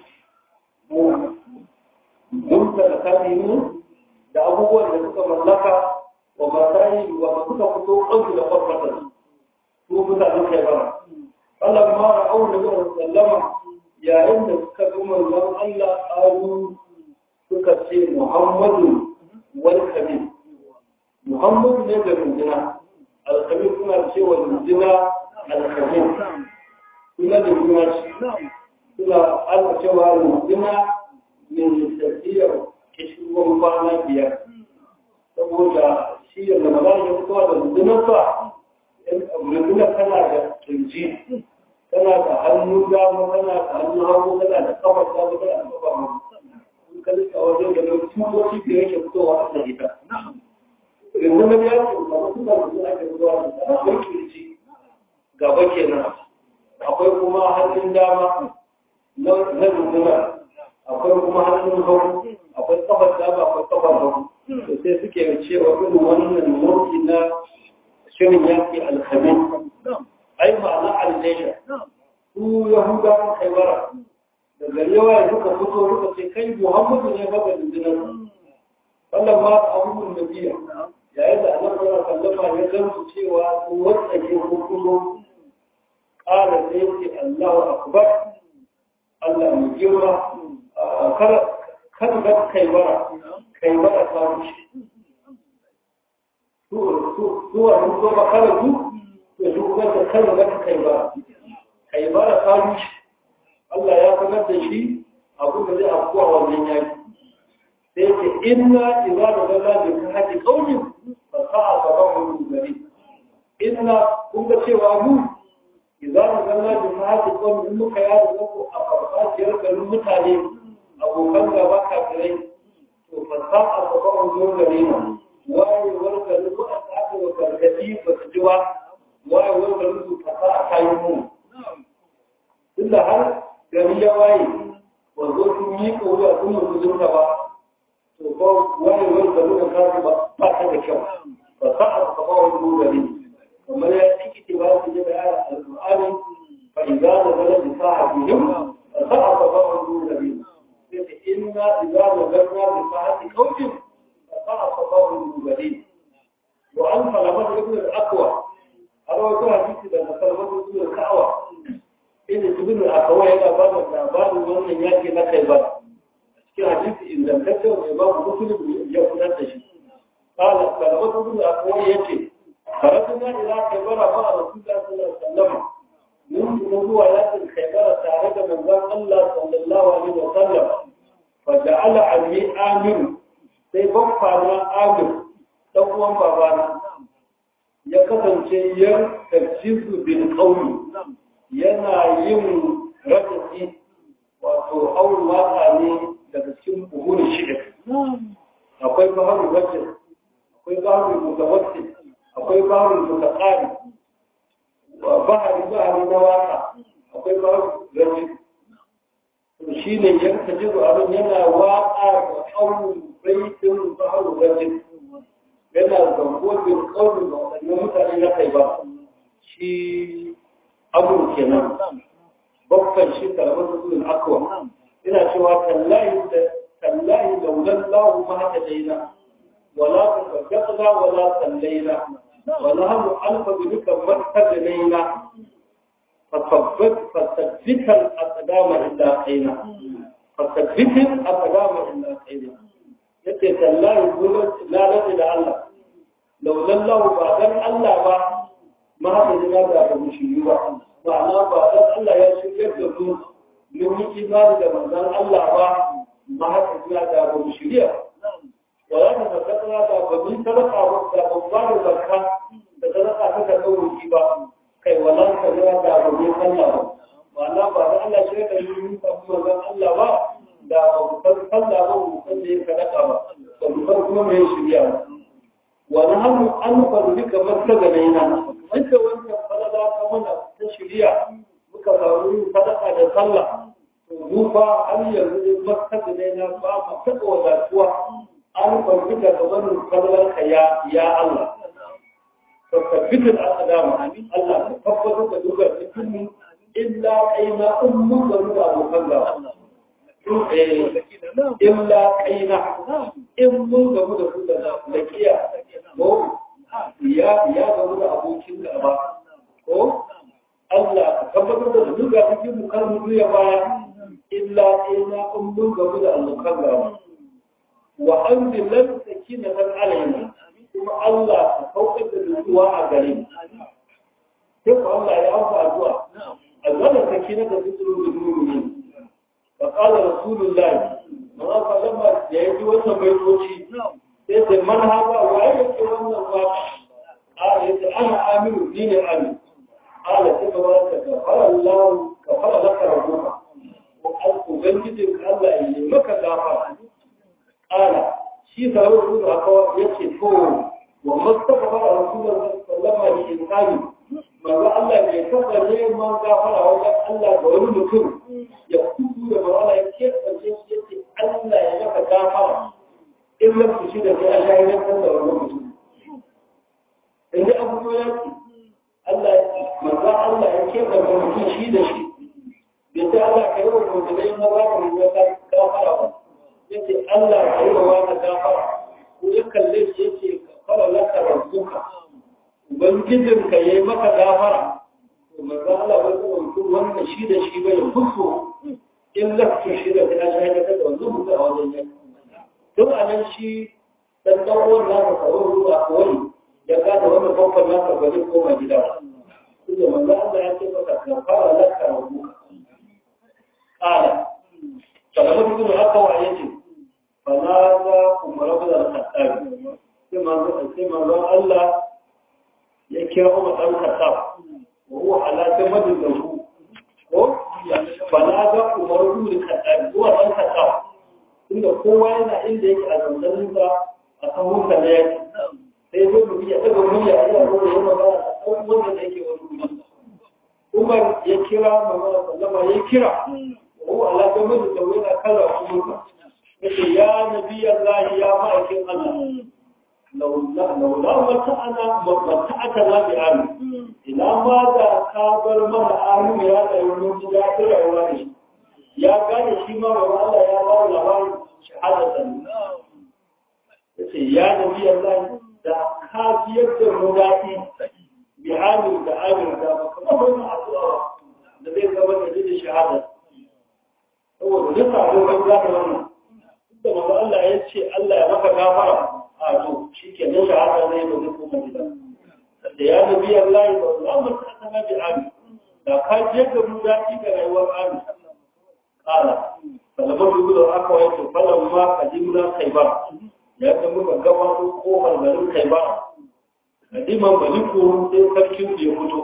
mumta da kamimu da abubuwan da suka mallaka wa masayi wa suka fito kansu da farfata su mutanen kai ba Allah ma ra'au da zuwa sallama yayin da suka ga manzon Allah ayu suka ce Muhammadu wal kabir Muhammadu ne da rundunar alkhabir suna cewa rundunar alkhabir suna da rundunar suna alka cewa rundunar min tafiyar kishirwan kwana biyar saboda shi da magana ya fitowa da rundunar sa rundunar tana da kirji tana da hannu dama tana da hannu hagu tana da kafar dama tana da kafar hagu in ka lissa wajen da mai tutoci da yake fitowa a kan ita rundunar ya ce kamar suna da suna ke fitowa da tana akwai kirji gaba kenan akwai kuma hannun dama na rundunar akwai kuma hannun hagu akwai kafar dama akwai kafar hagu to sai suke cewa irin wannan nau'i na shirin yaki alhamin ai ma'ana aljaisha su yahudawan kaibara da gari yawa suka fito suka ce kai muhammadu ne ba ga dindinar wannan ma abubuwan da biya yayin da annabi sallallahu alaihi wasallam ya gamsu cewa su wanda ke hukumo qala sai ce Allahu akbar Allah mai girma kar ga kai bara kai bara ta rushe zuwa sun zo makara su da su kuma da kan ga kai bara kai bara ta rushe Allah ya sanar da shi abu da zai afkuwa wannan yaki sai ce inna idza da zalla bi kan haƙi kaunin fa sa'a sabahu gari inna kun ga cewa mu idza da zalla bi kan haƙi kaunin in muka yada zango a farfajiyar garin mutane abokan gaba kafirai to fa sa'a sabahu gari na wayewar garin ko a aka wa gargadi ba su ji ba wayewar garin su fa sa'a kayan mu tunda har gari ya waye wanzo sun yi ƙauya sun mutu zurta ba to ko wani wani da muka kasu ba ba ta da kyau ba sa a kama wani dogari kamar ya ciki ce ba su jira yara alƙur'ani fa idza da zala bi sa'atihim fa sa a kama wani dogari sai ta inna idza da zala bi sa'ati qawmin fa sa a kama wani dogari wa an salamat ibn al-aqwa har wata hadisi da salamat ibn al-aqwa inda ibn al-aqwa yana ba da labarin wannan yaki na kai ba cikin hadisi ingantacce mai babu musulun ya fitar da shi kala kalamatu bin akwai yace faratuna ila kaibara ba rasulullah sallallahu alaihi wasallam mun kuma zuwa yakin kaibara tare da manzon Allah sallallahu alaihi wasallam fa ja'ala anni amir sai babba na amir dan uwan babana ya kasance ya tarjizu bil qawli yana yin rajafi wato aure waka ne daga cikin buhurin shirik akwai baharul wajin akwai baharul mutawassit akwai baharul mutaqari bahari bahari na waka akwai baharul rajin to shine yanka jiru abin yana waka da aure baitin baharul rajin yana zango bin kaurin da waɗannan mutane na kai ba shi abu kenan babban shi karamar rasulun akwa ina cewa tallahi da tallahi laulan lahu ma haka daina wala tafaddaqna wala sallaina wala hum alfa bika martadalaina fasabbat fasabbita al-aqdama illa qaina fasabbita al-aqdama illa qaina yace tallahi gurin la rabbi da Allah laulan lahu ba dan Allah ba ma haka daina da mushi ba ma'ana ba dan Allah ya shirya da mu mun yi imani da manzon Allah ba ma haka zuwa da ba mu shirya wala ta tabbata da ba mun sadaka ba da ba ba da zakka da sadaka ta da kauri ba kai wala ta zuwa da ba mun sallah ba ma'ana ba da Allah shirya da mu ta manzon Allah ba da ba mu san sallah ba mu san da sadaka ba ba mu san kuma me shirya ba wani hannu an faru duka maslaga na yana wanda wannan falala ta mana ta shirya muka samu yin sadaka da sallah to mu fa har yanzu ne maslaga na yana ba mu taɓa wadatuwa an faru duka ga wannan falalar ka ya ya Allah to tabbitin al'adama Allah ka tabbatar da duka cikin mu illa kaina in mun ga da abokan gaba illa kaina in mun gamu da su da lakiya ko ya ya gamu da abokin gaba ko Allah ka tabbatar da duka cikin mu kar mu ya baya illa kaina in mun gamu da abokan gaba wa anzilal sakinatan alaina kuma Allah ka saukar da nutsuwa a gare mu sai ko Allah ya amsa addu'a azala sakinatan lil mu'minin فقال رسول الله ما فلما يجي wannan baitoci sai da man haka waye yake wannan waka a yace ana amiru dinin amin ala sai ka wata ka fara Allah ka fara laka rabbuka ko ubangijin ka Allah ya yi maka gafara ala shi da rasul aka yace to wa mustafa rasulullah sallallahu alaihi wasallam manzo Allah bai taba neman gafara wajen Allah ga wani mutum ya kudu da mawala ya ke ƙarshe shi yake Allah ya maka gafara in lafi shi da sai Allah ya yankan da wani mutum. In ji abu ya ce Allah manzo Allah ya ke ƙarshe mutum shi da shi bai sai Allah ka yi wa mutum ya ma ba ka mutum gafara ba. Ya ce Allah ka yi wa wani gafara ko ya kalle shi ya ce ka fara laka rabbuka. Ubangijin ka yi maka gafara. To manzo Allah bai kuma mutum wannan shi da shi bai kuso in in lafi shi da ta shahada da wanzu mutu a wajen yaki duk a nan shi dan dan uwan nasa kawai ruwa kawai ya gada wani babban nasa ba zai koma gida ba kuma manzo Allah ya ce maka ka fara laka wa buka qala kalama duk haka wa yace fa na za umar ibn al-khattab sai manzo sai manzo Allah ya kira Umar dan Khattab wa huwa ala jamad lahu ko fa na za umar ibn al-khattab huwa dan Khattab inda kowa yana inda yake a zanzanin sa a kan hukunta da yake sai zo mu ya daga murya a yana zo ya magana a kan wanda da yake wani guri Umar ya kira Muhammad sallama ya kira wa huwa ala jamad lahu yana kalla umma yace ya nabi Allah ya ma'aikin Allah laula laula mata'ana mata'atana bi amin ina ma da ka bar mana amin ya da mun ji da rayuwa ne ya gane shi ma wa Allah ya ba labarin shahadatan yace ya nabi Allah da ka biyar da mu dadi bi amin da amin da kuma wannan addu'a da zai zama da shahada saboda duka abokan zaka wannan da manzo Allah ya ce Allah ya maka gafara a to shike nan shahada ne ba zai koma gida da ya nabi Allah ya ba za mu ta sana bi ami da ka je ga mu daɗi da rayuwar ami kala salamu dubu da aka wato falan ma kadimna kaibar ya ga muka gabato kofar garin kaibar kadiman maliku sai sarkin ya fito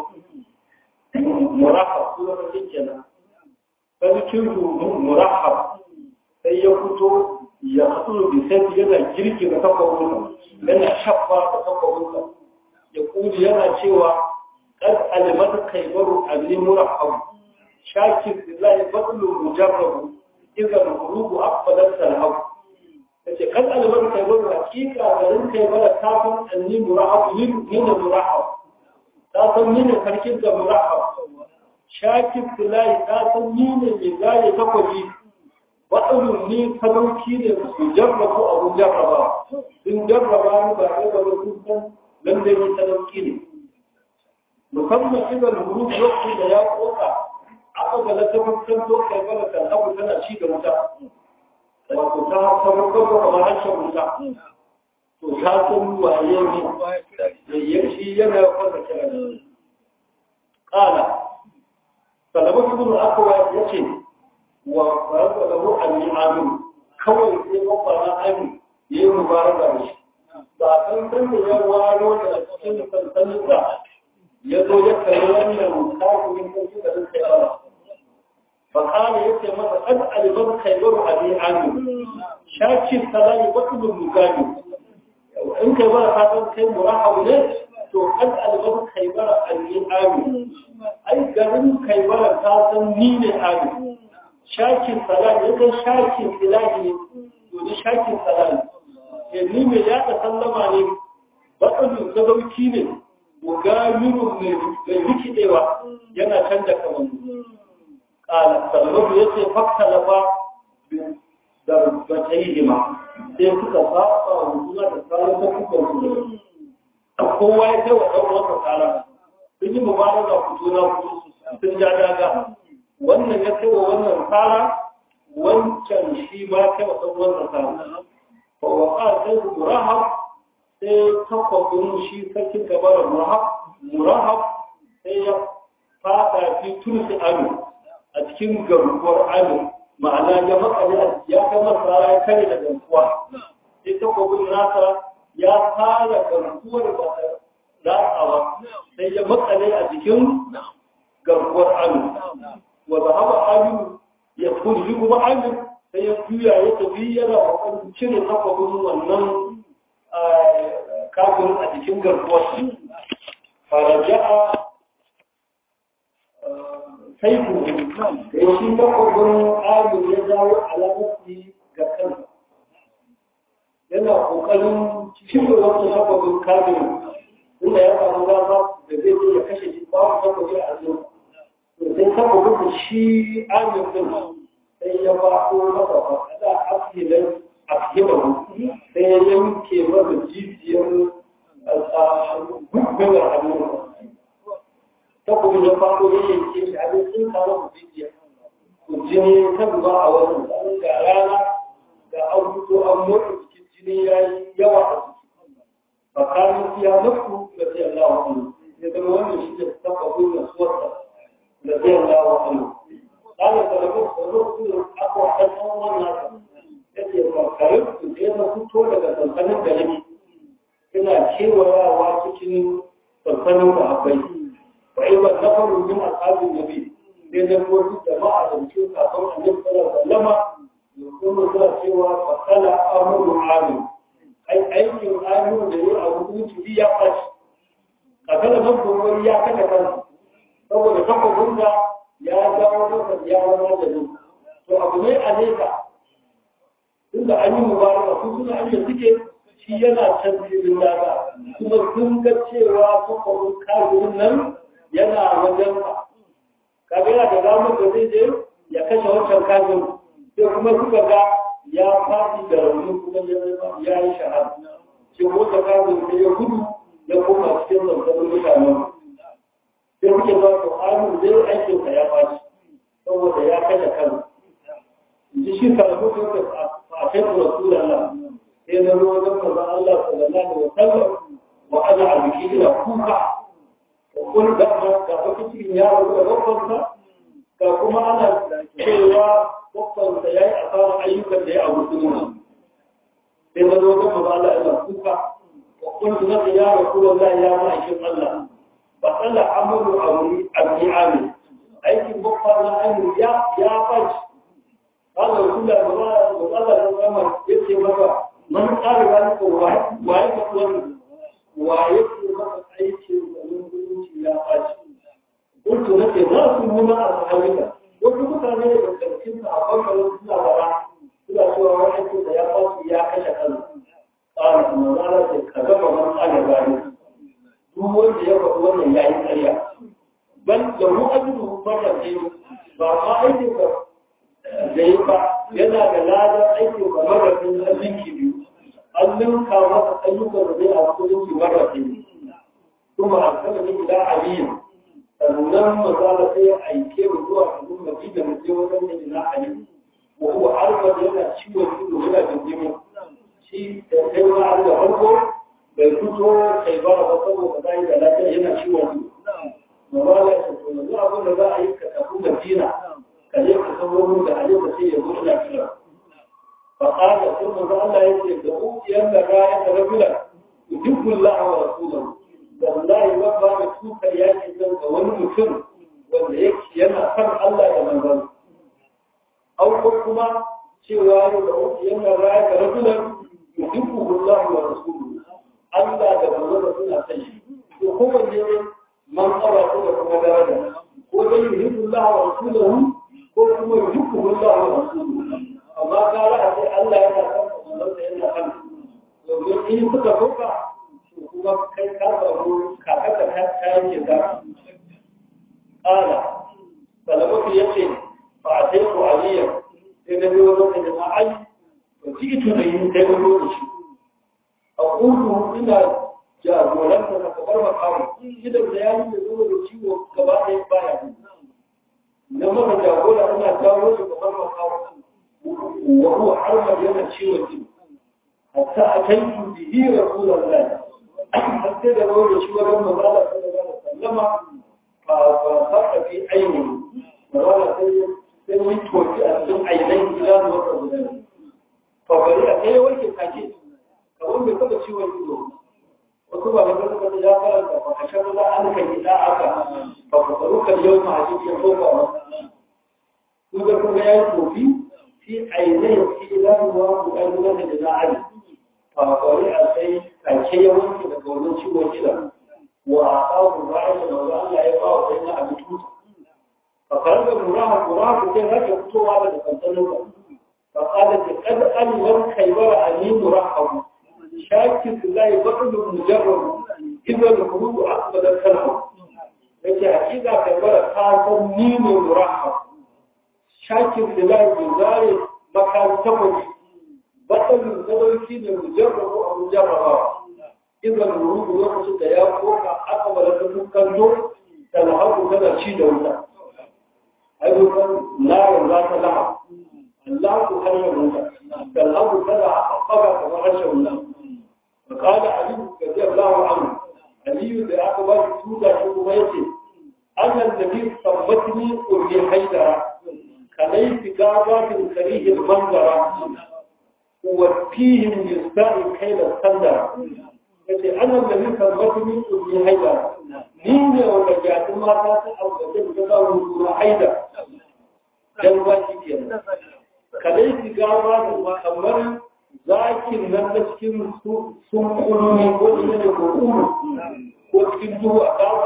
murahab kuma sarkin kenan sarkin murahab sai ya fito ya haɗu da sai yana girki da takwabinsa yana shafa da takwabinsa ya kuli yana cewa ƙad alimata kaibaru abin murahabu shakir billahi batlu mujarrabu idza al-qulubu aqbalat al-haw yace ƙad alimata kaibaru hakika garin kaibara ta san anni murahabu ni ne murahabu ta san ni ne sarkin da murahabu shakir billahi ta san ni ne mai gane takwabi waɗannan ni sadauki ne su jarraba abu jarraba sun jarraba ni ba ɗaya ba sun san lallai ni sadauki ne musamman idan huru lokacin da ya koka aka ga na tabbatar to kai bala kan abu tana ci da wuta wato ta tabbatar da kamar harshen wuta to ta san waye ne da yanki yana kwanta kira ne kala salamu ibn akwa yace wa farko da mu an yi amin kawai sai babba na amin yayi mubaraka da shi ba san san da ya waro da cikin sansanin da ya zo ya kai wannan kafirin ko shi da suka yi ba fa kana yace masa qad aliman khayru abi amin shaki salami batul mugani in kai ba ka san kai murahab ne to qad aliman khayru abi amin ai garin kai ba ka san ni ne amin shakin salam ya kai shakin ilahi ne domin shakin salam ya ni mai yaɗa sallama ne baɗin sadauki ne mugamiru mai rikidewa yana canza kamar ƙala sallamu ya ce fakta lafa da bata yi hima sai suka saba wa juna da tsarin da kuka wuce kowa ya kai wa ɗan wata tsara sun yi mubaraka ku juna sun ja daga wannan ya kai wa wannan tsara wancan shi ma kai wa ɗan wannan tsara ba wa ƙara sai su murahab sai takwabin shi sarkin gabarar murahab murahab sai ya fada fi tursi amin a cikin garkuwar amin ma'ana ya makale ya kama tsara ya kare da garkuwa sai takwabin nasa ya fara garkuwar ba ta latsawa sai ya makale a cikin garkuwar amin wa zahaba amin ya tuni kuma amin sai ya juya ya tafi yana kokarin cire takwabin wannan kafin a cikin garkuwar faraja'a sai ku da shi takwabin amin ya dawo alamarci ga kansa yana kokarin cire wannan takwabin kafin inda ya samu gaba da zai ya kashe shi babu takwabi a zuwa sai takwabin da shi amin din sai ya ba ko masa fasada afilin afilin sai ya yanke masa jijiyar gugbewa hannun ta kuma ya faɗo ya yanke shi a cikin kawo jijiyar to jini ta zuba a wajen tsarin ga rana ga an fito an motsa cikin jini ya yi yawa a ciki tsakanin siya nafsu da sai Allah wa Allah ya zama wannan shi da taɓa gudun suwarsa da sai Allah wa Allah قال فلقد صدقت أقوى حسن والناس yake makarin su je na fito daga sansanin gari ina kewayawa cikin sansanin da akwai fa yi ban nafaru min ashabin nabi sai da wasu jama'a da cikin kafin annabi sallallahu alaihi wasallam ya kuma suna cewa fa kala amru amin ai aikin amin da yau a hukunci ya fashi kakala nan wani ya kada kansa saboda takwabin da ya dawo masa ya zama da nan to abu ne a nesa tunda an yi mubaraka su suna ake suke shi yana can filin daga kuma sun ga cewa takwabin kafirin nan yana wajen ka kaga yana da damar da zai je ya kashe wancan kafin sai kuma suka ga ya faɗi da rauni kuma ya yi shahada ce wata kafin sai ya gudu ya koma cikin zanzanin mutanen sai kuke ba to amin zai aikin ka ya fashi saboda ya kashe kan ji shi karatu ko da a kai rasulullah sai na zo wajen manzon Allah sallallahu alaihi wasallam wa ana a biki ina kuka wa kun da ma ga wata cikin yaro da babbansa ga kuma ana cewa babbansa ya yi asarar ayyukan da ya abu sun sai na zo wajen manzon Allah ina kuka wa kun da ya rasulullah ya ma'aikin Allah fasala amuru amuri abdi amin aikin bakwa na amin ya ya faci Allah kula da ba da Allah da Muhammad yace maka man tsara wani ko wai wai ka wani wai ko maka aikin da mutunci ya faci kuntu nake za su nuna a sahabika wasu mutane da cikin a farkon suna bara suna cewa wani aikin da ya faci ya kashe kansa ƙara kuma za a ce ka gaba man tsara gani duk wanda ya faɗi wannan ya yi ƙarya ban da mu ajiyu fara ce ba ma aikin ka da yi ba yana da ladar aikin ka marafin alinki biyu an ninka masa ayyukan da zai a kudinki marafin kuma a kama ni ila aliyu sannan mazala sai ya aike mu zuwa cikin madina mu je wajen da ila aliyu wa huwa arba yana ciwon ido yana jinjimi shi da kai ma da farko bai fito kai ba ba saboda ba yi da lafiya yana ciwon su ba ba ya ce to yanzu abin da za a yi ka tafi madina ka je ka san wurin da hali ka ce ya zo ina kira fa qala sai manzo Allah ya ce da ukiyan da ra'ayi da rabila yuhibbu Allah wa rasuluhu wallahi ba ba da tuka yaki dan ga wani mutum wanda yake yana san Allah da manzon au ko kuma cewa da ukiyan da ra'ayi da rabila yuhibbu Allah wa rasuluhu Allah da manzo suna san shi to kowanne ne man tsara ko da kuma daraja ko dai yuhibbu Allah wa rasuluhu ko kuma yuhibbu Allah wa rasuluhu amma gara a sai Allah yana san manzo da yana san domin in suka fuka to kuma kai ka samu kakaka ta kayan ke za ƙala salamatu ya ce ba a sai ko aliyar sai na biyo wata jama'a ai ba ci ito da yin sai wani lokaci a kudu ina jagoranta na kamar makamu idan da ya yi da zuwa da ciwo gaba ɗaya baya na maka jagora ina jawo shi kamar makamu wa huwa harmar yana ciwon jini hatta a kai su bihi rasulan lai har sai da rawar da shi wajen mazala sallallahu alaihi wasallama ba ba saka fi ainihi mazala sai sai mun toki a cikin ainihin gida da wata guda fa bari a kai wanke kake kamar bai taba ciwon ido wasu ba ga suka da ya karanta fa kashe maza an kan yi da aka fa ku faru kan yau ma hadisi ya tofa wa ku ga kuma ya yi tofi fi ainihin fi idan wa ku kan gudanar da za'ali fa bari a sai kake ya wanke daga wannan ciwon ido wa a kawo bayan da maza Allah ya ba wa sai na abin tuta fa karga muraha muraha sai rake fitowa daga kansanin ba fa qala qad alwan kaybara ani murahabu شاكك لا يبطل مجرد إذا الخروج أقبل الكلام لكن حقيقة كبيرة خاصة مين مرحب شاكك لا يزال مكان تفج بطل مجرد كين مجرد أو مجرد إذا الخروج يقصد يا فوق أقبل الكلام تلحق كذا شيء دولا ayyukan narin za ta laha Allah ku harshen wuta da abu kada aka faga kamar harshen wuta fa qala ali radiyallahu anhu ali da aka ba shi tuta shi kuma yace annan nabi sabbatni qurbi haidara kalai tigabatin karihil manzara وفيهم يستعي كيل السندر yace annan da nika mutumin ɗauki haida ni ne wanda jatun mata ta alƙadin ta zaune suna haida dan ba shi ke kadai ki gaba da kamar zakin nan na cikin sun kulmi ko ina da ko uru ko cikin duhu a gaba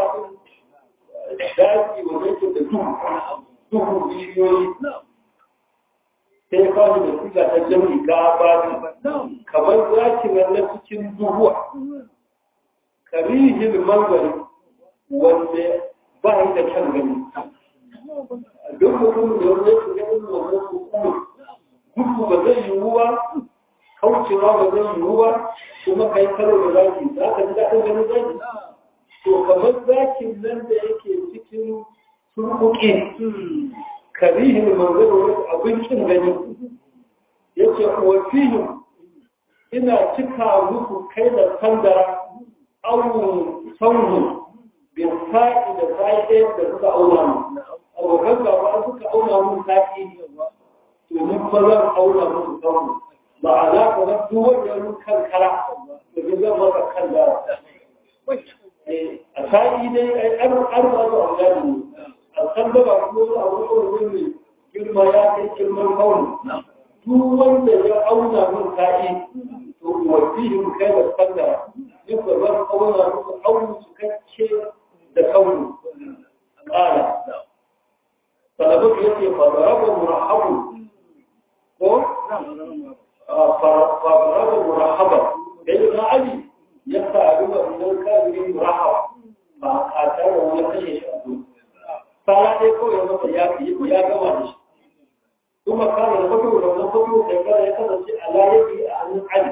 daki wanda yake da duhu duhu bishiyoyi sai ya kawo da kuka ta jami gaba kamar zaki nan na cikin duhuwa karihin mangwari wanda ba yi da kyan gani duk mutum da wanda ya shiga irin wannan hukumar gudu ba zai yiwu ba kaucewa ba zai yiwu ba kuma kai karo da zaki za ka ji daɗin ganin zaki to kamar zakin nan da yake cikin surkuki karihin manzaro abincin gani yake kuwa fihim ina cika muku kai da sandara aunin saunu bin sa'i da sa'i ɗaya da suka auna mu abokan gaba suka auna mu sa'i to ni ba zan auna musu saunu ba a za ka ga duk wanda ya kankara to ni zan maka kan da a sa'i dai ai an ba su auna ne alkan da ba kuma a wani ne girma ya kai girman kauni duk wanda ya auna min ka'i to wasihin kai da sanda yin babban auna musu auni su kacce da kauni ƙara salabu ya ce fadaraba murahabu ko fadaraba murahaba da yi na ali ya sa ruwa idan kafirin murahaba ba a tare wani kashe shi a duniya fara dai kawai masa ya fi ya gama da shi kuma kana da fito da wannan fito da kana ya kasance a layabi a hannun ali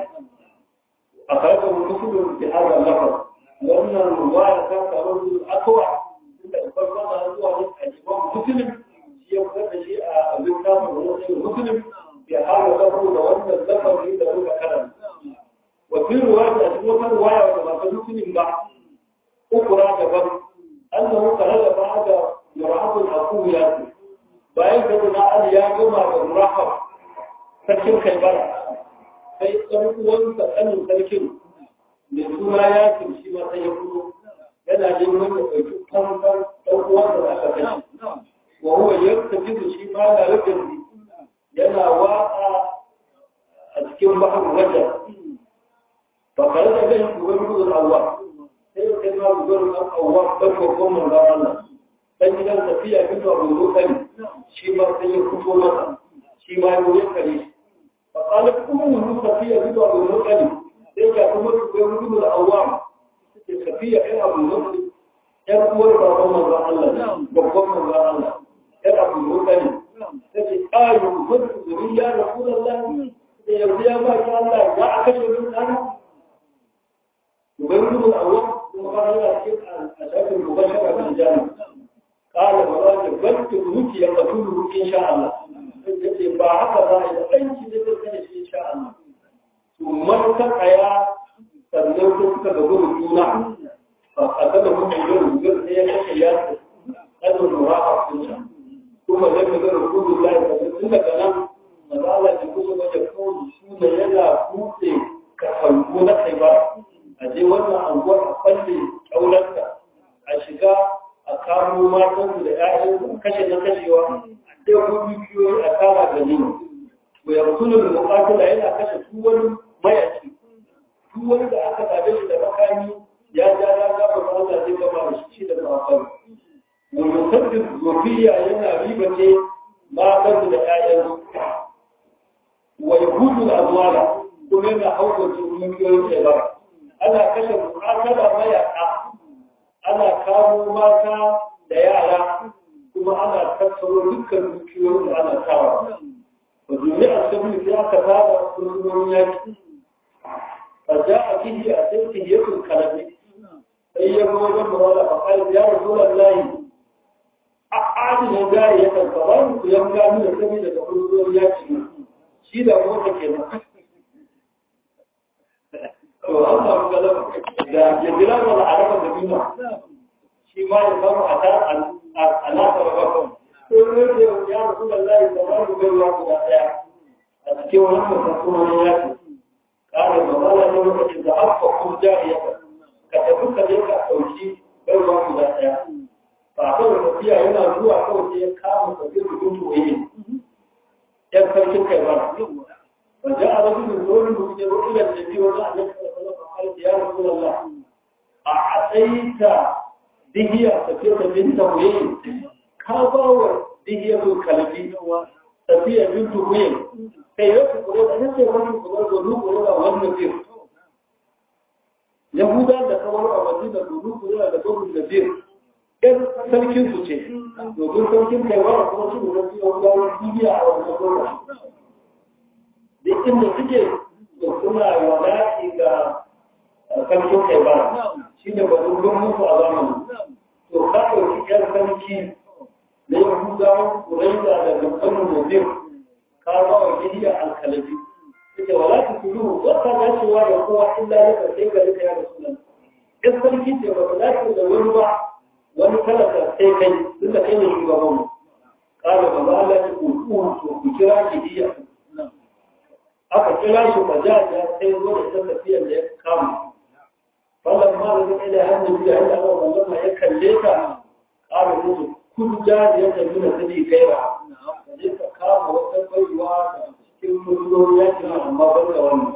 a karɓar mutum da hada lafa wannan ruwaya ta samu akwa inda farkon da zuwa ne a jiban musulun shi ya fitar da shi a littafin wani musulun ya hada lafa da wannan lafazi da muka karanta wasu ruwaya da cikin wata ruwaya da ba ta musulun ba ukura daban annahu kana ba da murahab al-aquya bayan da na ali ya gama da murahab sarkin kaibara sai ɗan uwansa ɗanin sarkin da suna ya shi ma sai ya fito yana neman ya ɗauki kwanfan ɗan uwansa da aka kai wa huwa yartafi da shi ma da rubin yana watsa a cikin bahar wajen ba kare da kai shugaban gudun awwa sai ya kai ma gudun awwa ɗan babban manzan Allah dan gidan tafiya fito a gudu kari shi ma sai ya fito masa shi ma ya wuce kare fa qala kuma mun tafiya fito a gudu kari sai ga kuma su ga gudu da awam sai tafiya kai a gudu yan uwar baban manzon Allah babban manzon Allah yan abu gudu kari sai qalu kuntu zuriya rasulullah sai yanzu ya ba ki Allah ya aka ce min kana ubangiji awam kuma ba ya ce a shafin mubashara bil jannah قال مراد بنت الموت يقتله إن شاء الله yace ba haka ba da ɗanki da zai kashe shi insha Allah to man ka kaya sannan ko suka ga gudu juna fa kada mun yi gudu sai ya kashe ya ce kadun murafa sun sha kuma da ga gudu Allah da tun daga nan maza Allah da kuma waje kawai su da yana buɗe ka fanko na kai ba a je wannan anguwar a falle kyaularta a shiga a kamo matansu da ‘ya'yansu a kashe na kashewa a ɗaya dukiyoyi a kama da nini. Mai yankunan bukatula yana kashe duk wani mayaci, duk wani da aka zaɓe shi da makami ya ja ya gaba ba Allah zai gaba da shi da mafan. Mai musaddin zofiya yana riba ce matansu da ‘ya'yansu. Wa yahudu azwala kuma yana hauka dukiyoyin shebara. Ana kashe bukatula mayaka ana kawo mata da yara kuma ana tattaro dukkan dukiyoyin da ana kawo ba zuri a sabbin sai aka tara sunan yaki a ja a kihi a sai kihiyatun kalabi sai ya zo wajen mawala a kai ya rasu lallahi a adinin gari ya karkara ku yan gani da sami daga ƙungiyoyin yaki shi da mota ke nan to an samu galaba da jajjira da al'adar da bima shi ma ya samu a ta alaƙa da bakon ko ne da ya rasu da layi da ba ku gaiwa guda ɗaya a cikin wannan kasuwan yaki ƙara da wala ne lokacin da aka kuma jariya ka tafi ka je ka ɗauki gaiwa guda ɗaya ba kawai tafiya yana zuwa kawai sai ya kama tafiya da gudu waye yan sarkin kai ba wajen a rasu da zuwa da kuke rukunan da biyu wajen a nan da ya rasu Allah a atsaita dihiya tafiya da binta waye ka ba wa dihiya ko kalbi tafiya binta waye kai ya ku kuma da nake wani kuma da ruku da wannan bir yahuda da kawar a madina da ruku da da gudu da bir ɗan sarkin su ce domin sarkin kaiwa kuma su da su yau gawar duniya a wannan lokaci duk inda suke da suna wada'i ga sarkin kaiwa shi ne ba dubban musu a zamanin to ka ɗauki ƴan sarki na yahudawan kuraiza da gamsanin mobin ka ba wa gidiya alkalabi suke wala ta kudu wata dacewa da kowa illa ya sai ga rika ya rasu nan ƴan sarki ce ba ta dace da wani ba wani talaka sai kai duk da kai ne shugaban mu kala ba za Allah ku ku to ku kira ki diya aka kira shi ba ja ja sai zo da ta tafiya da ya kama wannan ma da kai da hannu biya inda Allah wallahi ya kalle ta kala musu kun ja da ya tafi da sadi kaira je ka kama wata baiwa da cikin mulkin ya kira amma ban da wannan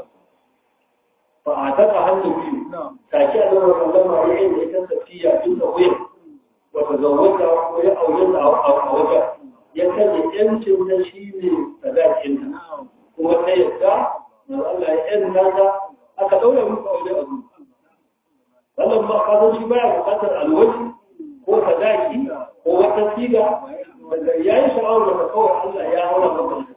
fa a taka hannu biyu take a zama sallama ya yi da ita tafiya tun da wuyan wata zawata ko ya aure ta a wajen ya kaje yancin na shi ne sadakin ta kuma ta yadda na Allah ya yan nata aka daura muku aure a zuwa wannan ba ka zo shi baya bukatar alwaji ko sadaki ko wata siga wanda ya yi sha'awar da kawai Allah ya haura maka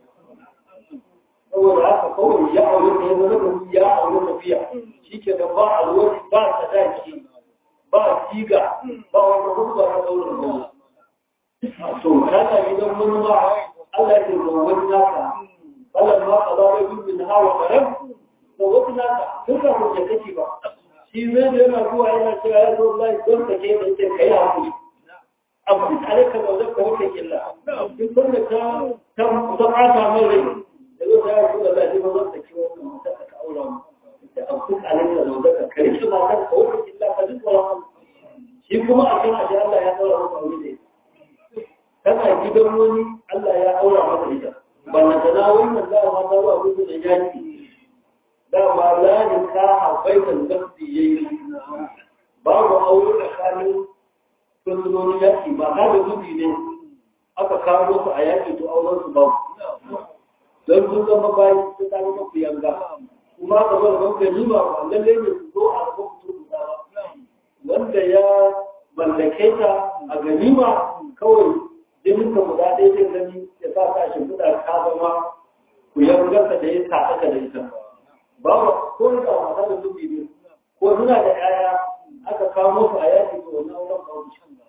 saboda haka kawai ya aure ta yanzu na ya aure tafiya shi ke da ba alwari ba sadaki ba siga ba wata hukuma ta daurin goma to kana gidan wani ma Allah ya ce wani naka Allah ma ka zaɓe bin min hawa karam to wani naka duk da kuke kake ba shi zai da yana zuwa yana cewa ya zo Allah don ka ke da ce kai hakuri amma tare ka zaune ka wuce illa duk wanda ta ta ta ɓata mai rai da zai ta yi da zai ba zan saki wannan mata ka aura mu da abduk alaika zaune ka kare shi matar ka wuce illa ka duk wani shi kuma a kan ashe Allah ya daura maka aure da kana gidan wani Allah ya aura maka ita wannan da na wannan da ma da ruwa gudu da yaki da ma la ni ka habaitan nafsi yayi babu aure tsakanin sunnonin yaki ba ka da gudu ne aka kawo su a yaki to auren su babu don sun zama bayan su ta zama ku yanga kuma ka zo da banka ni ba lallai ne su zo a gaban mutum ba wanda ya mallake ta a ganima kawai jinin ka guda ɗaya zai gani ya sa ka shi kuɗa ka zama ku yangarsa da ya taɗa ka da ita ba ba ko da wasa da zubi ne ko suna da ƴaƴa aka kamo su a yaki to wannan auren ba su shan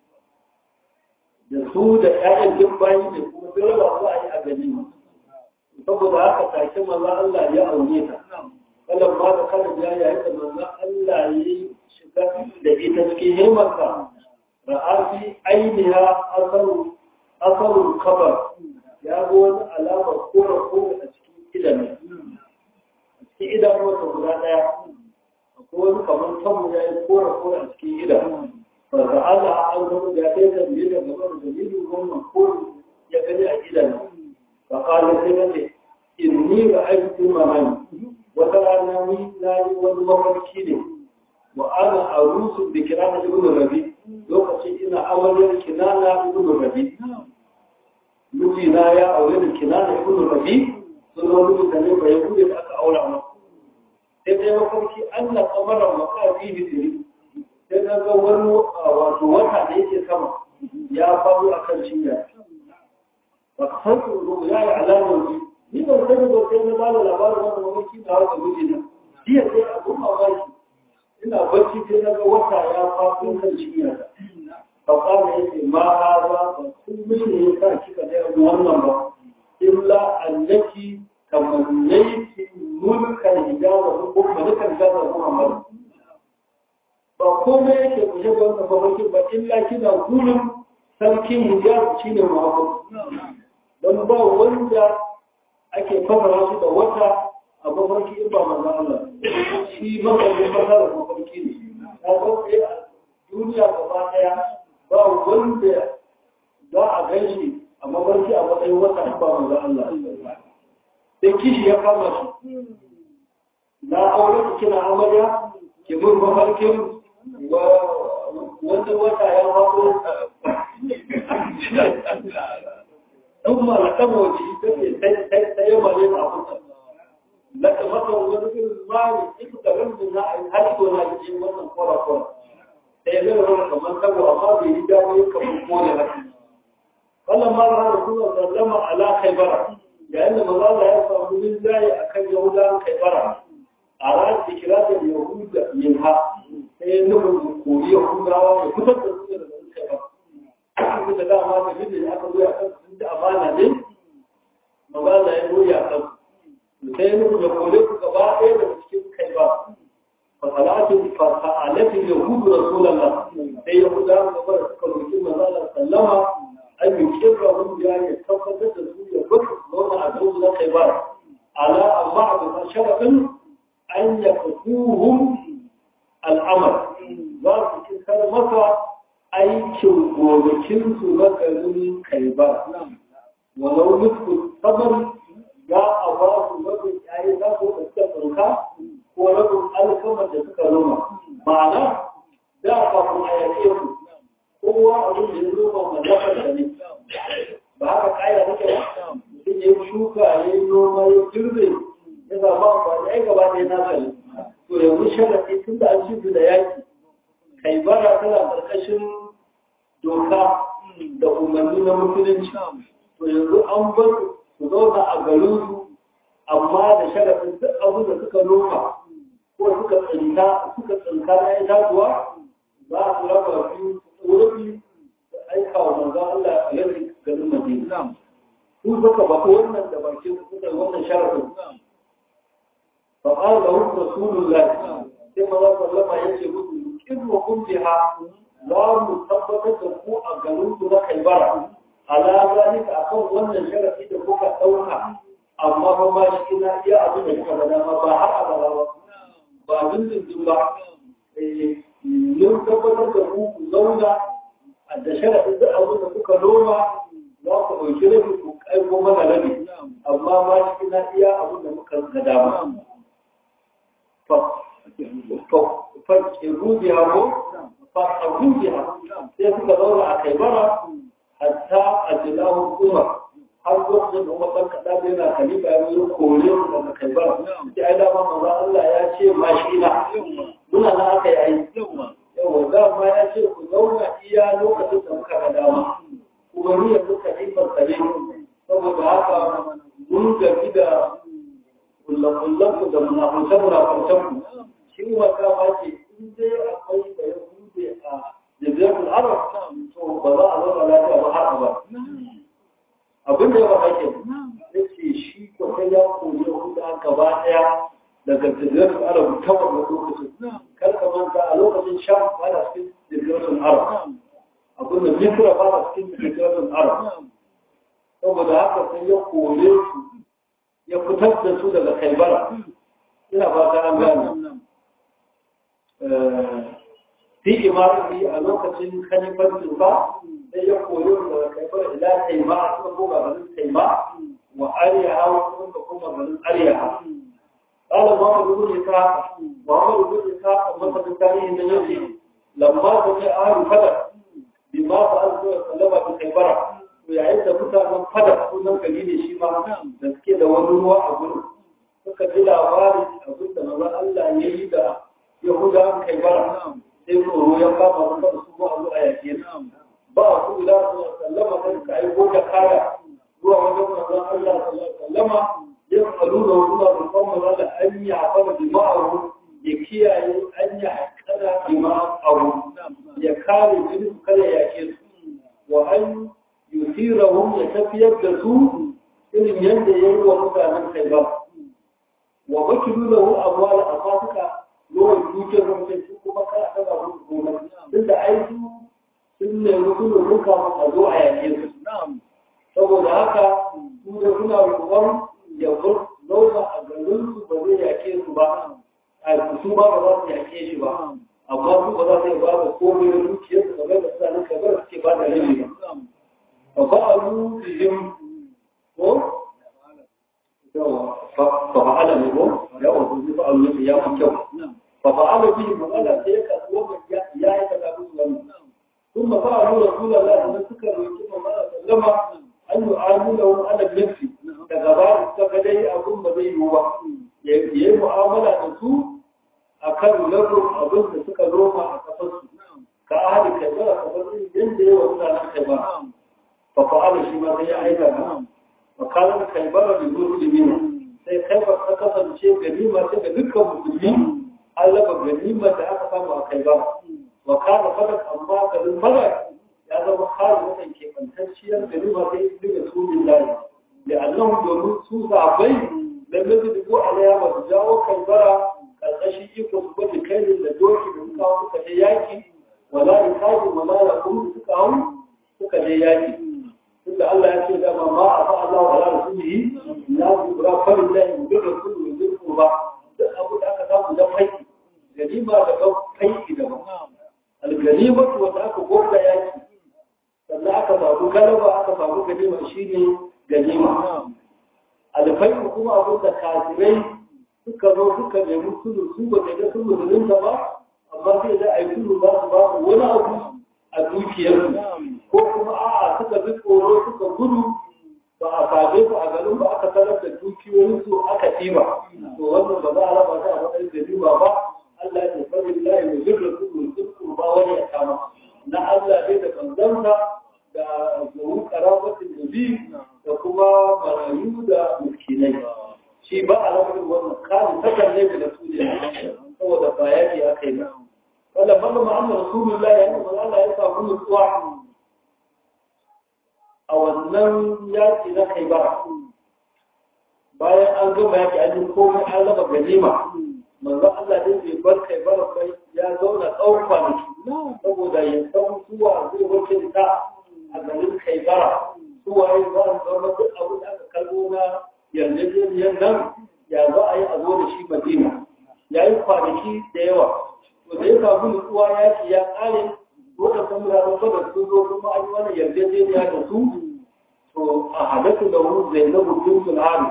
da su da ƴaƴan duk bayi ne kuma sai raba su a yi a ganima saboda haka take maza Allah ya aure ta wannan ma da kada ya yayi da manzo Allah ya shiga da ita cikin himarsa ra'afi ainiha asaru asaru kabar ya ga wani alamar kora kora a cikin idan a cikin idan wata guda daya akwai wani kamar tabu ya yi kora kora a cikin idan ba da Allah an zama da ya kai da biyu da gaba da dalilin wannan kori ya gani a idan ba kala sai mace inni ra'aytu mamani wata rana ni na yi wani mafarki ne wa ana arusu da kinana ibn rabi lokacin ina amaryar kinana ibn rabi mijina ya aure da kinana ibn rabi sun zo mijinta ne ba ya bude da aka aura ma sai dai mafarki Allah kamarar makafi hitiri sai na ga wani wato wata da yake sama ya faru a kan cinya ba ka san tsoro ya yi alamar ji ni ban sani ba sai na ba da labarin wannan mafarki da haka mijina jiya sai abun mamaki ina bacci sai na ga wata ya faɗo kan cinya فقال يسي ما هذا فكل من يساكك لأن wannan إلا أنك تمنيت ملك الإجابة ko ملك الإجابة محمد ba komai yake kuje ga wannan mafarkin ba illa kina gurin sarkin hijab shine Muhammad don ba wanda ake fasara shi da wata a mafarki in ba manzo Allah shi mafarkin fasara mafarki ne ya sauke a duniya gaba daya ba wanda za a gan shi a mafarki a matsayin wata in ba manzo Allah sai kishi ya kama shi na aure ki kina amarya ki mun mafarkin wanda wata ya haɗo ثم لقمه سيما لنا أبوك لك مثلا ونقول المال إكتر من هل ولا يجي مثلا قرى قرى سيما لنا كمان سوى أمامي يجاني كمان قولي لك فلما رأى رسول الله صلى الله عليه وسلم على خيبر لأن مظال يصعب من الله أكن يهودا خيبر أراد إكراج اليهود منها سينهم كوري يهودا وكتب رسول الله خيبر da dama da bidin aka zo ya kan sun da amana ne magana ya zo ya kan sai ya nufi da kore ku gaba ɗaya daga cikin kai ba fa salatin fa sa'alatin yahudu rasulullah sai yahuda su gaba da suka roki manzala sallama an yi kirra mun ya ya tabbatar da su ya gudu zauna a garin na kai ba ala amma a bisa sharafin an ya fasuhum al'amal za su kisar masa aikin gonakinsu na garin kaiba walau nufku saman ya a ba su rabin yayi za su da suka tsanka ko rabin alkamar da suka noma ma'ana da kafin a yaƙe su kowa abin da ya noma mallakar da ne ba haka kaya take ba mutum ya shuka ya yi noma ya girbe ya zama amfani ai gaba ɗaya na sani to yanzu sharaɗi tun da an ci da yaƙi kai bara tana ƙarƙashin doka da umarni na musulunci to yanzu an bar su zauna a garin su amma da sharafin duk abin da suka noma ko suka tsinka suka tsinka na itatuwa za su raba biyu wuri da aika wa manzo Allah a yanzu garin Madina su suka bako wannan da bakin suka wannan sharafin fa qala lahu rasulullah sai manzo sallama yace musu kin wa kun biha za mu tabbatar da ku a garin ku na kaibara ala zalika akan wannan sharafi da kuka dauka amma ba ma shi ina iya abin da kuka ga dama ba har abada ba ba dindindin ba mun tabbatar da ku ku zauna da sharafi da abin da kuka noma za ku ɗauki rabi ku aiko mana rabi amma ma shi ina iya abin da muka ga dama fa rubiya ko فأبوها سيكون دورة عكيبرة حتى أجلاه الأمر har lokacin da kuma ɗan kaɗa da yana khalifa ya yi kore su daga kaibar ya ai dama maza Allah ya ce ma shi na muna na aka yi aiki yawa za ma ya ce ku zauna iya lokacin da muka ga dama kuma ni yanzu khalifar sa ne saboda haka mun gaji da kullakullan ku da munafunce munafuncen ku shi kuma kama ce in dai akwai da ya bude a jazirul arab to ba za a zauna lafiya ba har ba abin da ya ba ake ya ce shi ko sai ya koyi huda gaba daya daga jazirul arab ta wannan lokacin kar ka manta a lokacin sham ba da cikin jazirul arab abin da misra ba da cikin jazirul arab saboda haka sai ya kore su ya fitar da su daga kaibara ina ba ta an gane fi imarati a lokacin kalifancin ba sai ya koyo da kaifar ila taima a suka koma garin taima wa ariyaha wa suka koma garin ariyaha قال محمد بن إسحاق محمد بن إسحاق مثل التاريخ النجوي لما سمع أهل فدر بما فعل صلى الله عليه وسلم yayin da mutanen fada sunan kalili shi ma da suke da wani ruwa a gurin suka ji labarin abin da mazan Allah ya yi da Yahudawan kai bara sai tsoro ya kama su kada su zo a zo a yake ba su ila su sallama sai ka yi goga kaya zuwa wajen mazan Allah sallama ya faru da wasu da rufan mazan da an yi haɓar jima'aru ya kiyaye an yi haƙƙada jima'aru ya kare jini su kada yake su wa an yusirahum ya tafiyar da su irin yadda ya yi wa mutanen kai ba wa bakilu lahu amwala afatuka yawan dukiyar mutum su kuma kana daga musu gona tunda ai su sun nemi su ne duka a zo a yake su saboda haka su da suna roƙon ya bar zauna a garin su ba zai yake su ba a su ba ba za su yake shi ba amma su ba za su yi ba da komai da dukiyar su kamar da suna nuka bar suke ba da rabi ba ba ba a rufihim ko fa fa'ala ne ko yawa su ba a rufi ya fi kyau fa fa'ala bihi magana sai ya kasu wannan ya yi kaza musu wannan ثم فعلوا رسول الله من سكر ويكون ما سلم أن يعاملهم على النفس كغبار السكدي أقوم بذي هو يهي معاملة نسو أكل لهم أظن سكر روما أكفص كأهل كبيرة كفص ينزل وسنة الخبار ففعل شما هي أيضا وقال الخيبر للمسلمين sai khaibar ta kasance ganima ta ga dukkan musulmi an raba ganima da aka samu a khaibar وكان فلك أما كذل فلك هذا مخال مثلا كيف تنشيا كلمة لرسول الله لأنهم دون سوء عبين لم يجدوا عليها وتجاووا كالبرى كالغشي يكون كيل لدوك من كاو كجياكي ولا ركاب ولا يقوم سكاو سكجياكي إلا الله يقول لما ما أطاع الله ولا رسوله لا يبرا فلله من الرسول من ذي القربى أبو ذاك ذاك ذا فيك جريمة ذا فيك ذا alganimatu wanda aka gorda yaki sannan aka samu galaba aka samu ganima shine ganima alfaiku kuma abin da kafirai suka zo suka nemi sulu su ba da ga sulu da ba amma sai da ai sulu za su ba su wani abu a dukiyarsu ko kuma a'a suka bi tsoro suka gudu ba a same su a garin ba aka sanar da dukiyoyinsu aka ɗiba to wannan ba za a raba ta a matsayin ganima ba Allah ya tafi lillahi wa zirra kullu zirru ba wani ya kama na Allah ne da banzansa da zuwu karabatin nabi da kuma marayu da miskinai shi ba a lamarin wannan kani takan ne da su ne saboda ba yaki aka yi ba wanda balla ma'amma rasulullahi ya nuna Allah ya samu nutsuwa a wannan yaki na kai ba bayan an gama yaki an yi komai an raba ganima manzo Allah dai bai bar kai bar kai ya zauna tsawon kwanaki saboda ya san suwa zai wuce ta a garin kai bara suwa ya za su zama duk abin da aka kalbo na yarjejeniyar nan ya za a yi a zo da shi madina ya yi kwanaki da yawa to da ya samu nutsuwa ya ce ya kare dole san mutane ba da sun zo kuma an yi wani yarjejeniya da su to a halatta da wani zainabu bin sulhari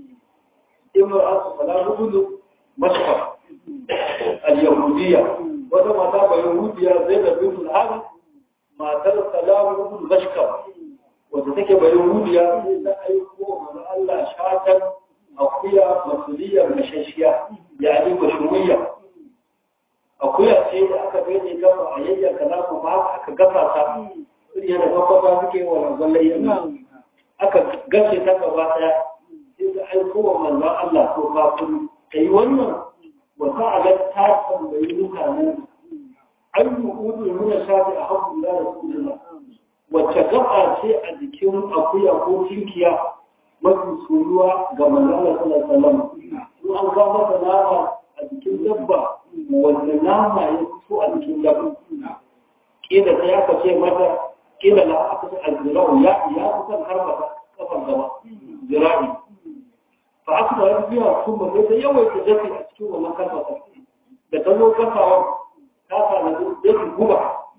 imra'atu salamu gudu مشهر اليهودية وده ما تابع يهودية زينب بنت الحارث ما ترى سلام بن مشكر وده تكي بيهودية لا أيقوم من الله شاتا أخويا مسؤولية مشاشية يعني مشروية أخويا سيد أكا بيني كما أيجا كلام معك أكا قفا تا yana kwakwata suke wa zallayya aka gace ta gaba daya sai da aikowa manzan Allah ko kafin ka yi wannan wata agar ta tambayi mutanen an yi udu nuna shafi a haƙun da rasulullah wacce gaba ce a jikin akuya ko tinkiya mafi soyuwa ga manzala sallallahu alaihi wasallam in an ga masa nama a jikin dabba wanda nama ya fito a jikin dabba kila ta ya kace mata kila la aka ce aljirau ya ya kusan har mata kafan gaba jira'i fa aka da biya kuma sai ta yawaita dafi a cikin wannan kafasa da ta zo kafawa ta fara dafi guba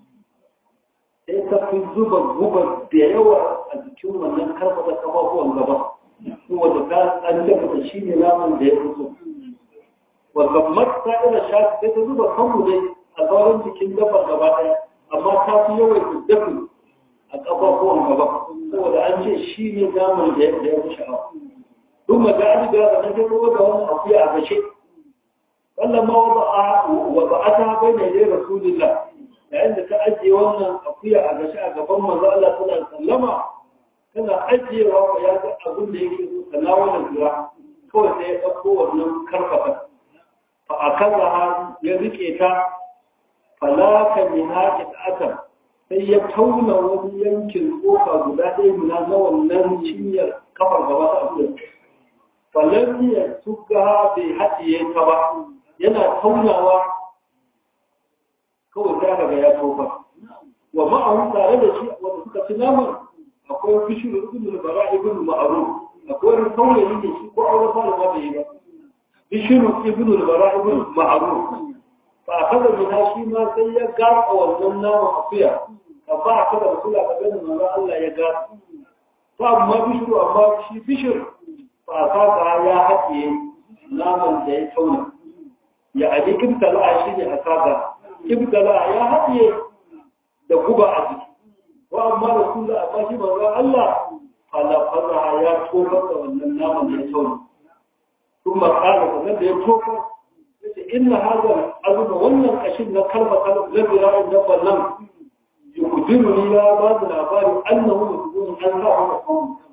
sai ta fi zuba guba da yawa a jikin wannan kafasa kafafuwan gaba kuma da ta an dafa shi ne naman da ya fito wa gammar ta ila shafi sai ta zuba kanmu dai a sauran jikin dabbar gaba ɗaya amma ta fi yawaita dafi a kafafuwan gaba saboda an ce shi ne naman da ya fi sha'awa ثم جاءت بهذا النجم وضعهم أطيع بشيء فلما وضع وضعتها بين يدي رسول الله لأن تأجي وانا أطيع بشيء فما زال صلى الله عليه وسلم كان أجي وقياد أقول لي تناول الزراع كوي سيأخو ونم كرفة فأكلها يذكيتا falaka mina aka sai ya tauna wani yankin kofa guda ɗaya mina na wannan cinyar kafar gaba ta abu falon ya tuga bai haɗiye ta ba yana taunawa kawai za ka ga ya tofa wa ma'ahu tare da shi wanda suka ci naman akwai bishiru ibn al-bara ibn ma'ruf akwai wani saurayi da shi ko aure fara ba bai yi ba bishiru ibn al-bara ibn ma'ruf fa kada min shi ma sai ya gasa wannan naman akuya ka ba ka da kula ka gani manzo Allah ya gasa to amma bishiru amma shi bishir fa ka ya haɗiye naman da ya tauna ya abi kibtala shi ne asaba kibtala ya haɗiye da guba a jiki wa amma rasulullah amma shi manzo Allah falafaza ya tofar da wannan naman ya tauna kuma kana kamar da ya tofar yace inna hadha azuma wannan kashin na kalma kalma na bira'in da ballan yukudiru ni ya ba da labari annahu yukudun an sa haka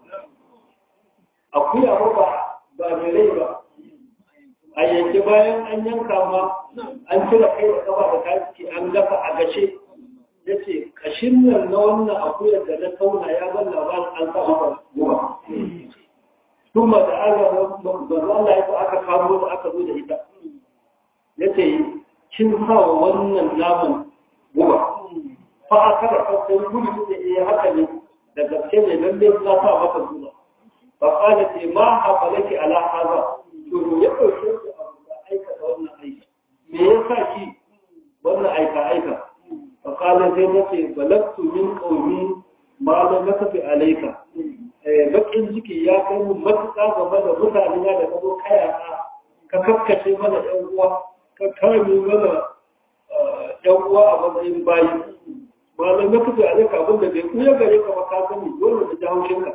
akuya ba ba mai rai ba a yanke bayan an yanka ma an cire kai da kafa da kaci an gafa a gashe ya ce kashin nan na wannan akuyar da na tauna ya ban labarin an sa maka guba kuma da aka banzu Allah ya aka kamo da aka zo da ita ya ce kin sa wa wannan naman guba fa aka da fasai gudu da ya haka ne da gaske ne lalle na sa maka guba fa kana ce ma hafalaki ala haza to ya dauke ki abu da aikata wannan aiki me yasa ki wannan aika aika فقال زي نتي بلغت من قومي ما لم نكفي عليك bakin ciki ya kai mu matuƙa game da mutane da ka zo kaya ka kakkace mana ɗan uwa ka kame mana ɗan uwa a matsayin bayi malam na kafa a zaka abin da bai kuya gare ka ba ka sani dole da jawo shinka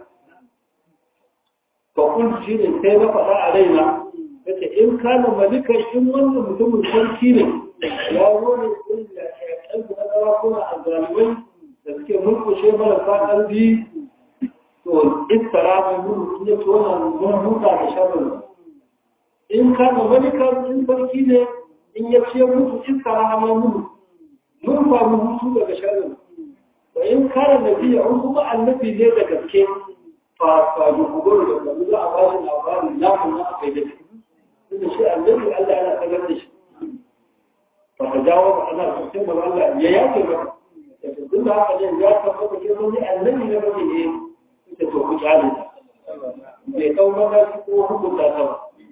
fa kun shi ne sai na faɗa a raina kace in kana malikan in wannan mutumin sarki ne ya zo ne kun da ɗan na sarakuna a zalimai da suke mulkushe marasa ƙarfi to iskara mai mulu in ya ci wannan mun huta da sharrin in ka ga wani in sarki ne in ya ce mutu iskara mai mulu mun samu hutu daga sharrin to in kare nabiya in kuma annabi ne da gaske fa fa ji kubar da kuma za a ba shi labarin lafin na akai da shi inda shi annabi Allah yana sanar da shi فتجاوب أنا سبحانه وتعالى يأتي بك يتدل على أن يأتي بك يقول الذي نبغي إيه تتوقع علينا بيتو مدى سكوه كل تابع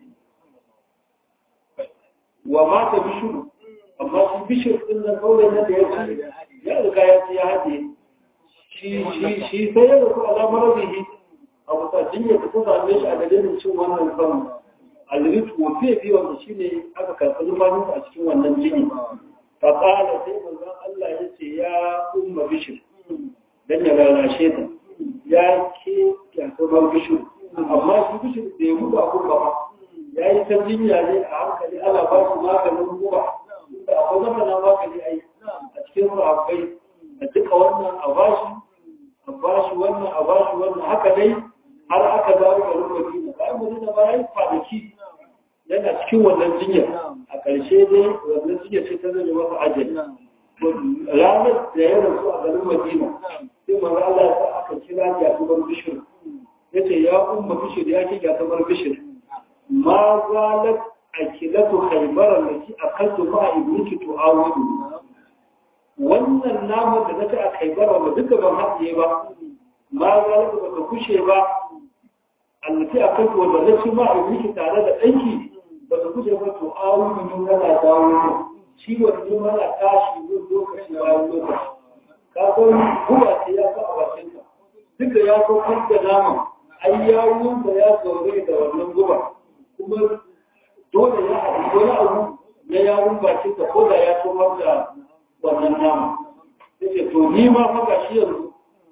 وما تبشر أما تبشر إن القول الذي يأتي يأتي يأتي يأتي شي شي شي سيدك على مرضه أو تجنية تكون عن ليش على جنة شو وانا الفم alrit wofe bi wanda shine aka karɓi numfashin a cikin wannan jini fa qala sai manzon Allah ya ce ya umma bishir dan ya lalashe ta ya ke ya kuma bishir amma shi bishir bai mutu a kuma ba ya yi ta jinya ne a hankali ana ba shi maganin guba da akwai zama na magani ai a cikin su akwai a duka wannan a bashi a bashi wannan a bashi wannan haka dai har aka dawo da rubuci bayan mutum da bayan kwanaki yana cikin wannan jinya a ƙarshe dai wannan jinya ce ta zama masa ajali ranar da ya rasu a garin madina sai manzo Allah ya sa aka kira ya tubar bishir yace ya umma bishir ya ke ya tubar bishir ma zalat akilatu khaybar allati akaltu ma ibniki tu'awidu wannan namun da nake a khaybar wanda duka ban haɗiye ba ma zalat ba ta kushe ba allati akaltu wanda nace ma ibniki tare da danki ba ta kushe ba tu'awidu min kana dawo ciwon ne mana tashi yin lokaci bayan lokaci ka san guba ce ya sa a bakinka duka ya so da nama ai ya wunta ya zaure da wannan guba kuma dole ya haɗu wani abu na yawun bakinka ko da ya so da wannan nama yake to ni ma fa gashi yanzu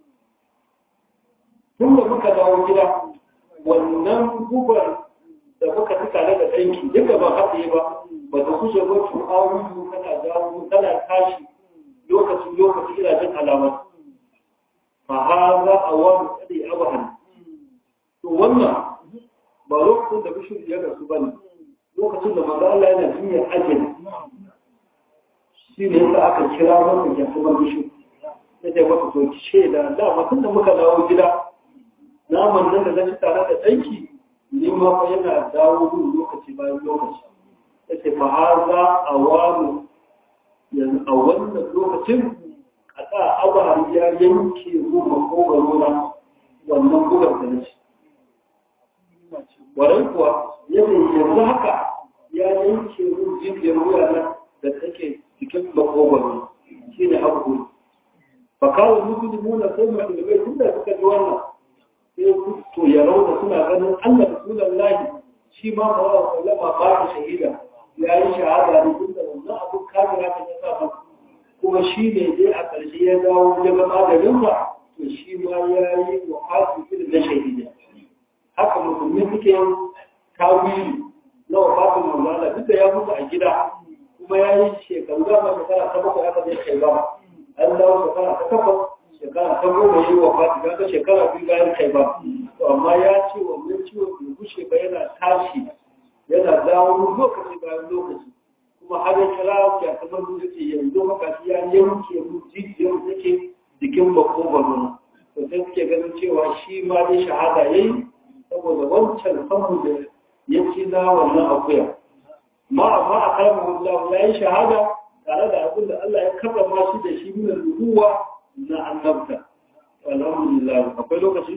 tun da muka dawo gida wannan gubar da muka fi tare da ɗanki duka ba haɗe ba ba ta kushe ba su awuyu kana dawo kana tashi lokaci lokaci ina jin alamar fa haza awamu tsadi abahan to wannan ba lokacin da bishir ya rasu bane lokacin da manzo Allah yana jinyar ajali shi ne yasa aka kira masa gyatuwar bishi ya ce masa to ki ce da da mutum da muka dawo gida naman nan da na ci tare da ɗanki ni ma fa yana dawo min lokaci bayan lokaci ya ce fa haza a wani yanzu a wannan lokacin a sa abar ya yanke ruwa makogaro na wannan bugar da na ci warai kuwa ya ce yanzu haka ya yanke ruwa jijiyar wuya na da take cikin makogaro shi ne haƙuri fa kawo musulmi na sai mai ilimin tun da suka ji wannan sai to ya rauta suna ganin Allah da sunan lahi shi ma ba wa sallama ba ta shahida ya yi shahada ne tun da wannan abun kafira ta ya sa masa kuma shi ne dai a ƙarshe ya dawo ya ga maganinsa to shi ma ya yi wa hasu irin na shahida haka musulmi suke yin tawili na wafatin manzana duk da ya mutu a gida kuma ya yi shekaru da ma shekara ta bakwai aka zai kai ba an dawo shekara ta takwas shekara ta goma ya yi wafati kaga shekara biyu bayan kai ba to amma ya ce wannan ciwon bai gushe ba yana tashi yana dawo lokaci bayan lokaci kuma har ya kira ya kamar mu yake yanzu maka shi ya yanke mu jijiyar take jikin makogwaro to sai suke ganin cewa shi ma dai shahada yayi saboda wancan samu da ya ci na wannan akuya ma amma a kalmar Allah ya yi shahada tare da abin da Allah ya karrama shi da shi min ruwa na annabta alhamdulillah akwai lokaci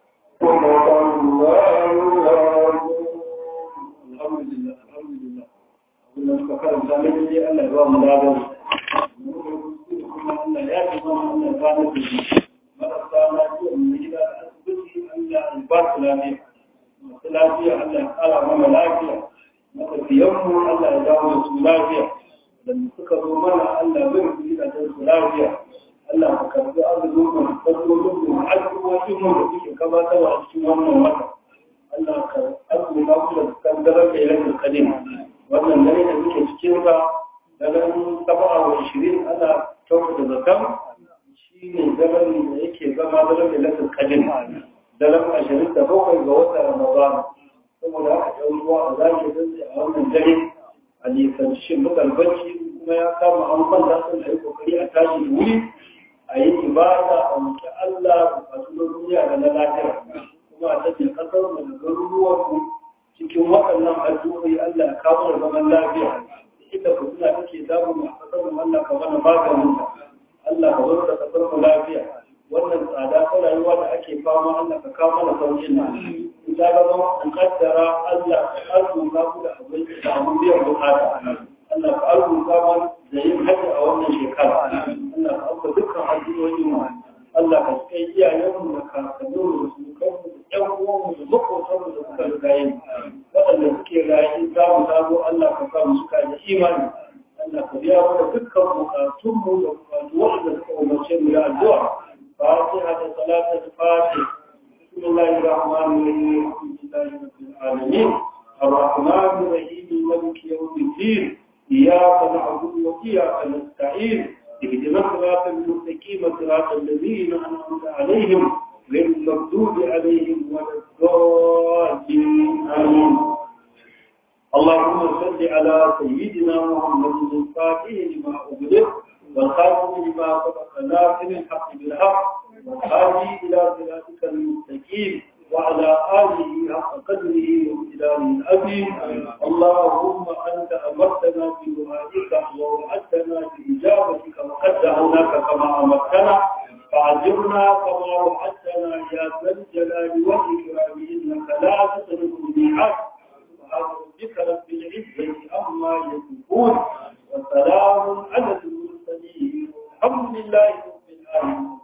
alhamdulillah alhamdulillah abin da suka karanta ne dai Allah ya ba mu ladan kuma Allah ya ji ba mu Allah ya ba mu marasa lafiya mu gida da asibiti Allah ya ba su lafiya masu lafiya Allah ya kara mana lafiya matafiyanmu Allah ya dawo da su lafiya da suka zo mana Allah bai su gidajen su lafiya Allah ka karbi arzikin mu fasolin mu addu'o'in mu da suke gabatarwa a cikin wannan wata Allah ka arzuta mu da kandarar da ilahin kadim wannan dare da muke cikin sa daren saba'a wa ishirin ana kyauta da zakan shi ne daren da yake zama daren da ilahin kadim daren ashirin da bakwai ga wata ramadana saboda haka ɗan ruwa a zaki zai a wannan dare a nisanci mutan bacci kuma ya kama an kwanta sun da yi kokari a tashi da wuri a yi ibada a muke Allah bukatu na duniya da na lafiya kuma a tafiya kasar mu da garuruwan mu cikin waɗannan addu'o'i Allah ya kawo da zaman lafiya ita ku suna take damu a kasar mu Allah ka mana maganin Allah ka zo da kasar mu lafiya wannan tsada ta rayuwa da ake fama Allah ka kawo mana saukin nan in ta zama an kaddara Allah ka arzuta ku da abin da abin biyan bukata Allah ka arzuta mu da yin hajji a wannan shekara Allah ka auka dukkan addu'o'in mu Allah ka kai iyayenmu da kakanninmu da sukanmu da ƴan uwanmu da makotanmu da suka riga yin waɗanda suke rayu za mu zago Allah ka sa mu suka da imani Allah ka biya mana dukkan bukatunmu da bukatu waɗanda suka umarce mu da addu'a فاتحة صلاة الفاتح بسم الله الرحمن الرحيم الحمد لله رب العالمين الرحمن الرحيم مالك يوم الدين إياك نعبد وإياك نستعين اهدنا الصراط المستقيم صراط الذين أنعمت عليهم غير المغضوب عليهم ولا الضالين آمين اللهم صل على سيدنا محمد الفاتح لما أغلق والخاتم لما سبق ناصر الحق بالحق والهادي الى صراطك المستقيم وعلى اله حق قدره وامتداره العظيم اللهم انت امرتنا بدعائك ووعدتنا باجابتك وقد دعوناك كما امرتنا فعجبنا كما وعدتنا يا ذا الجلال والاكرام انك لا تخلف الميعاد سبحان ربك رب العزه عما يصفون وسلام على المرسلين الحمد لله رب العالمين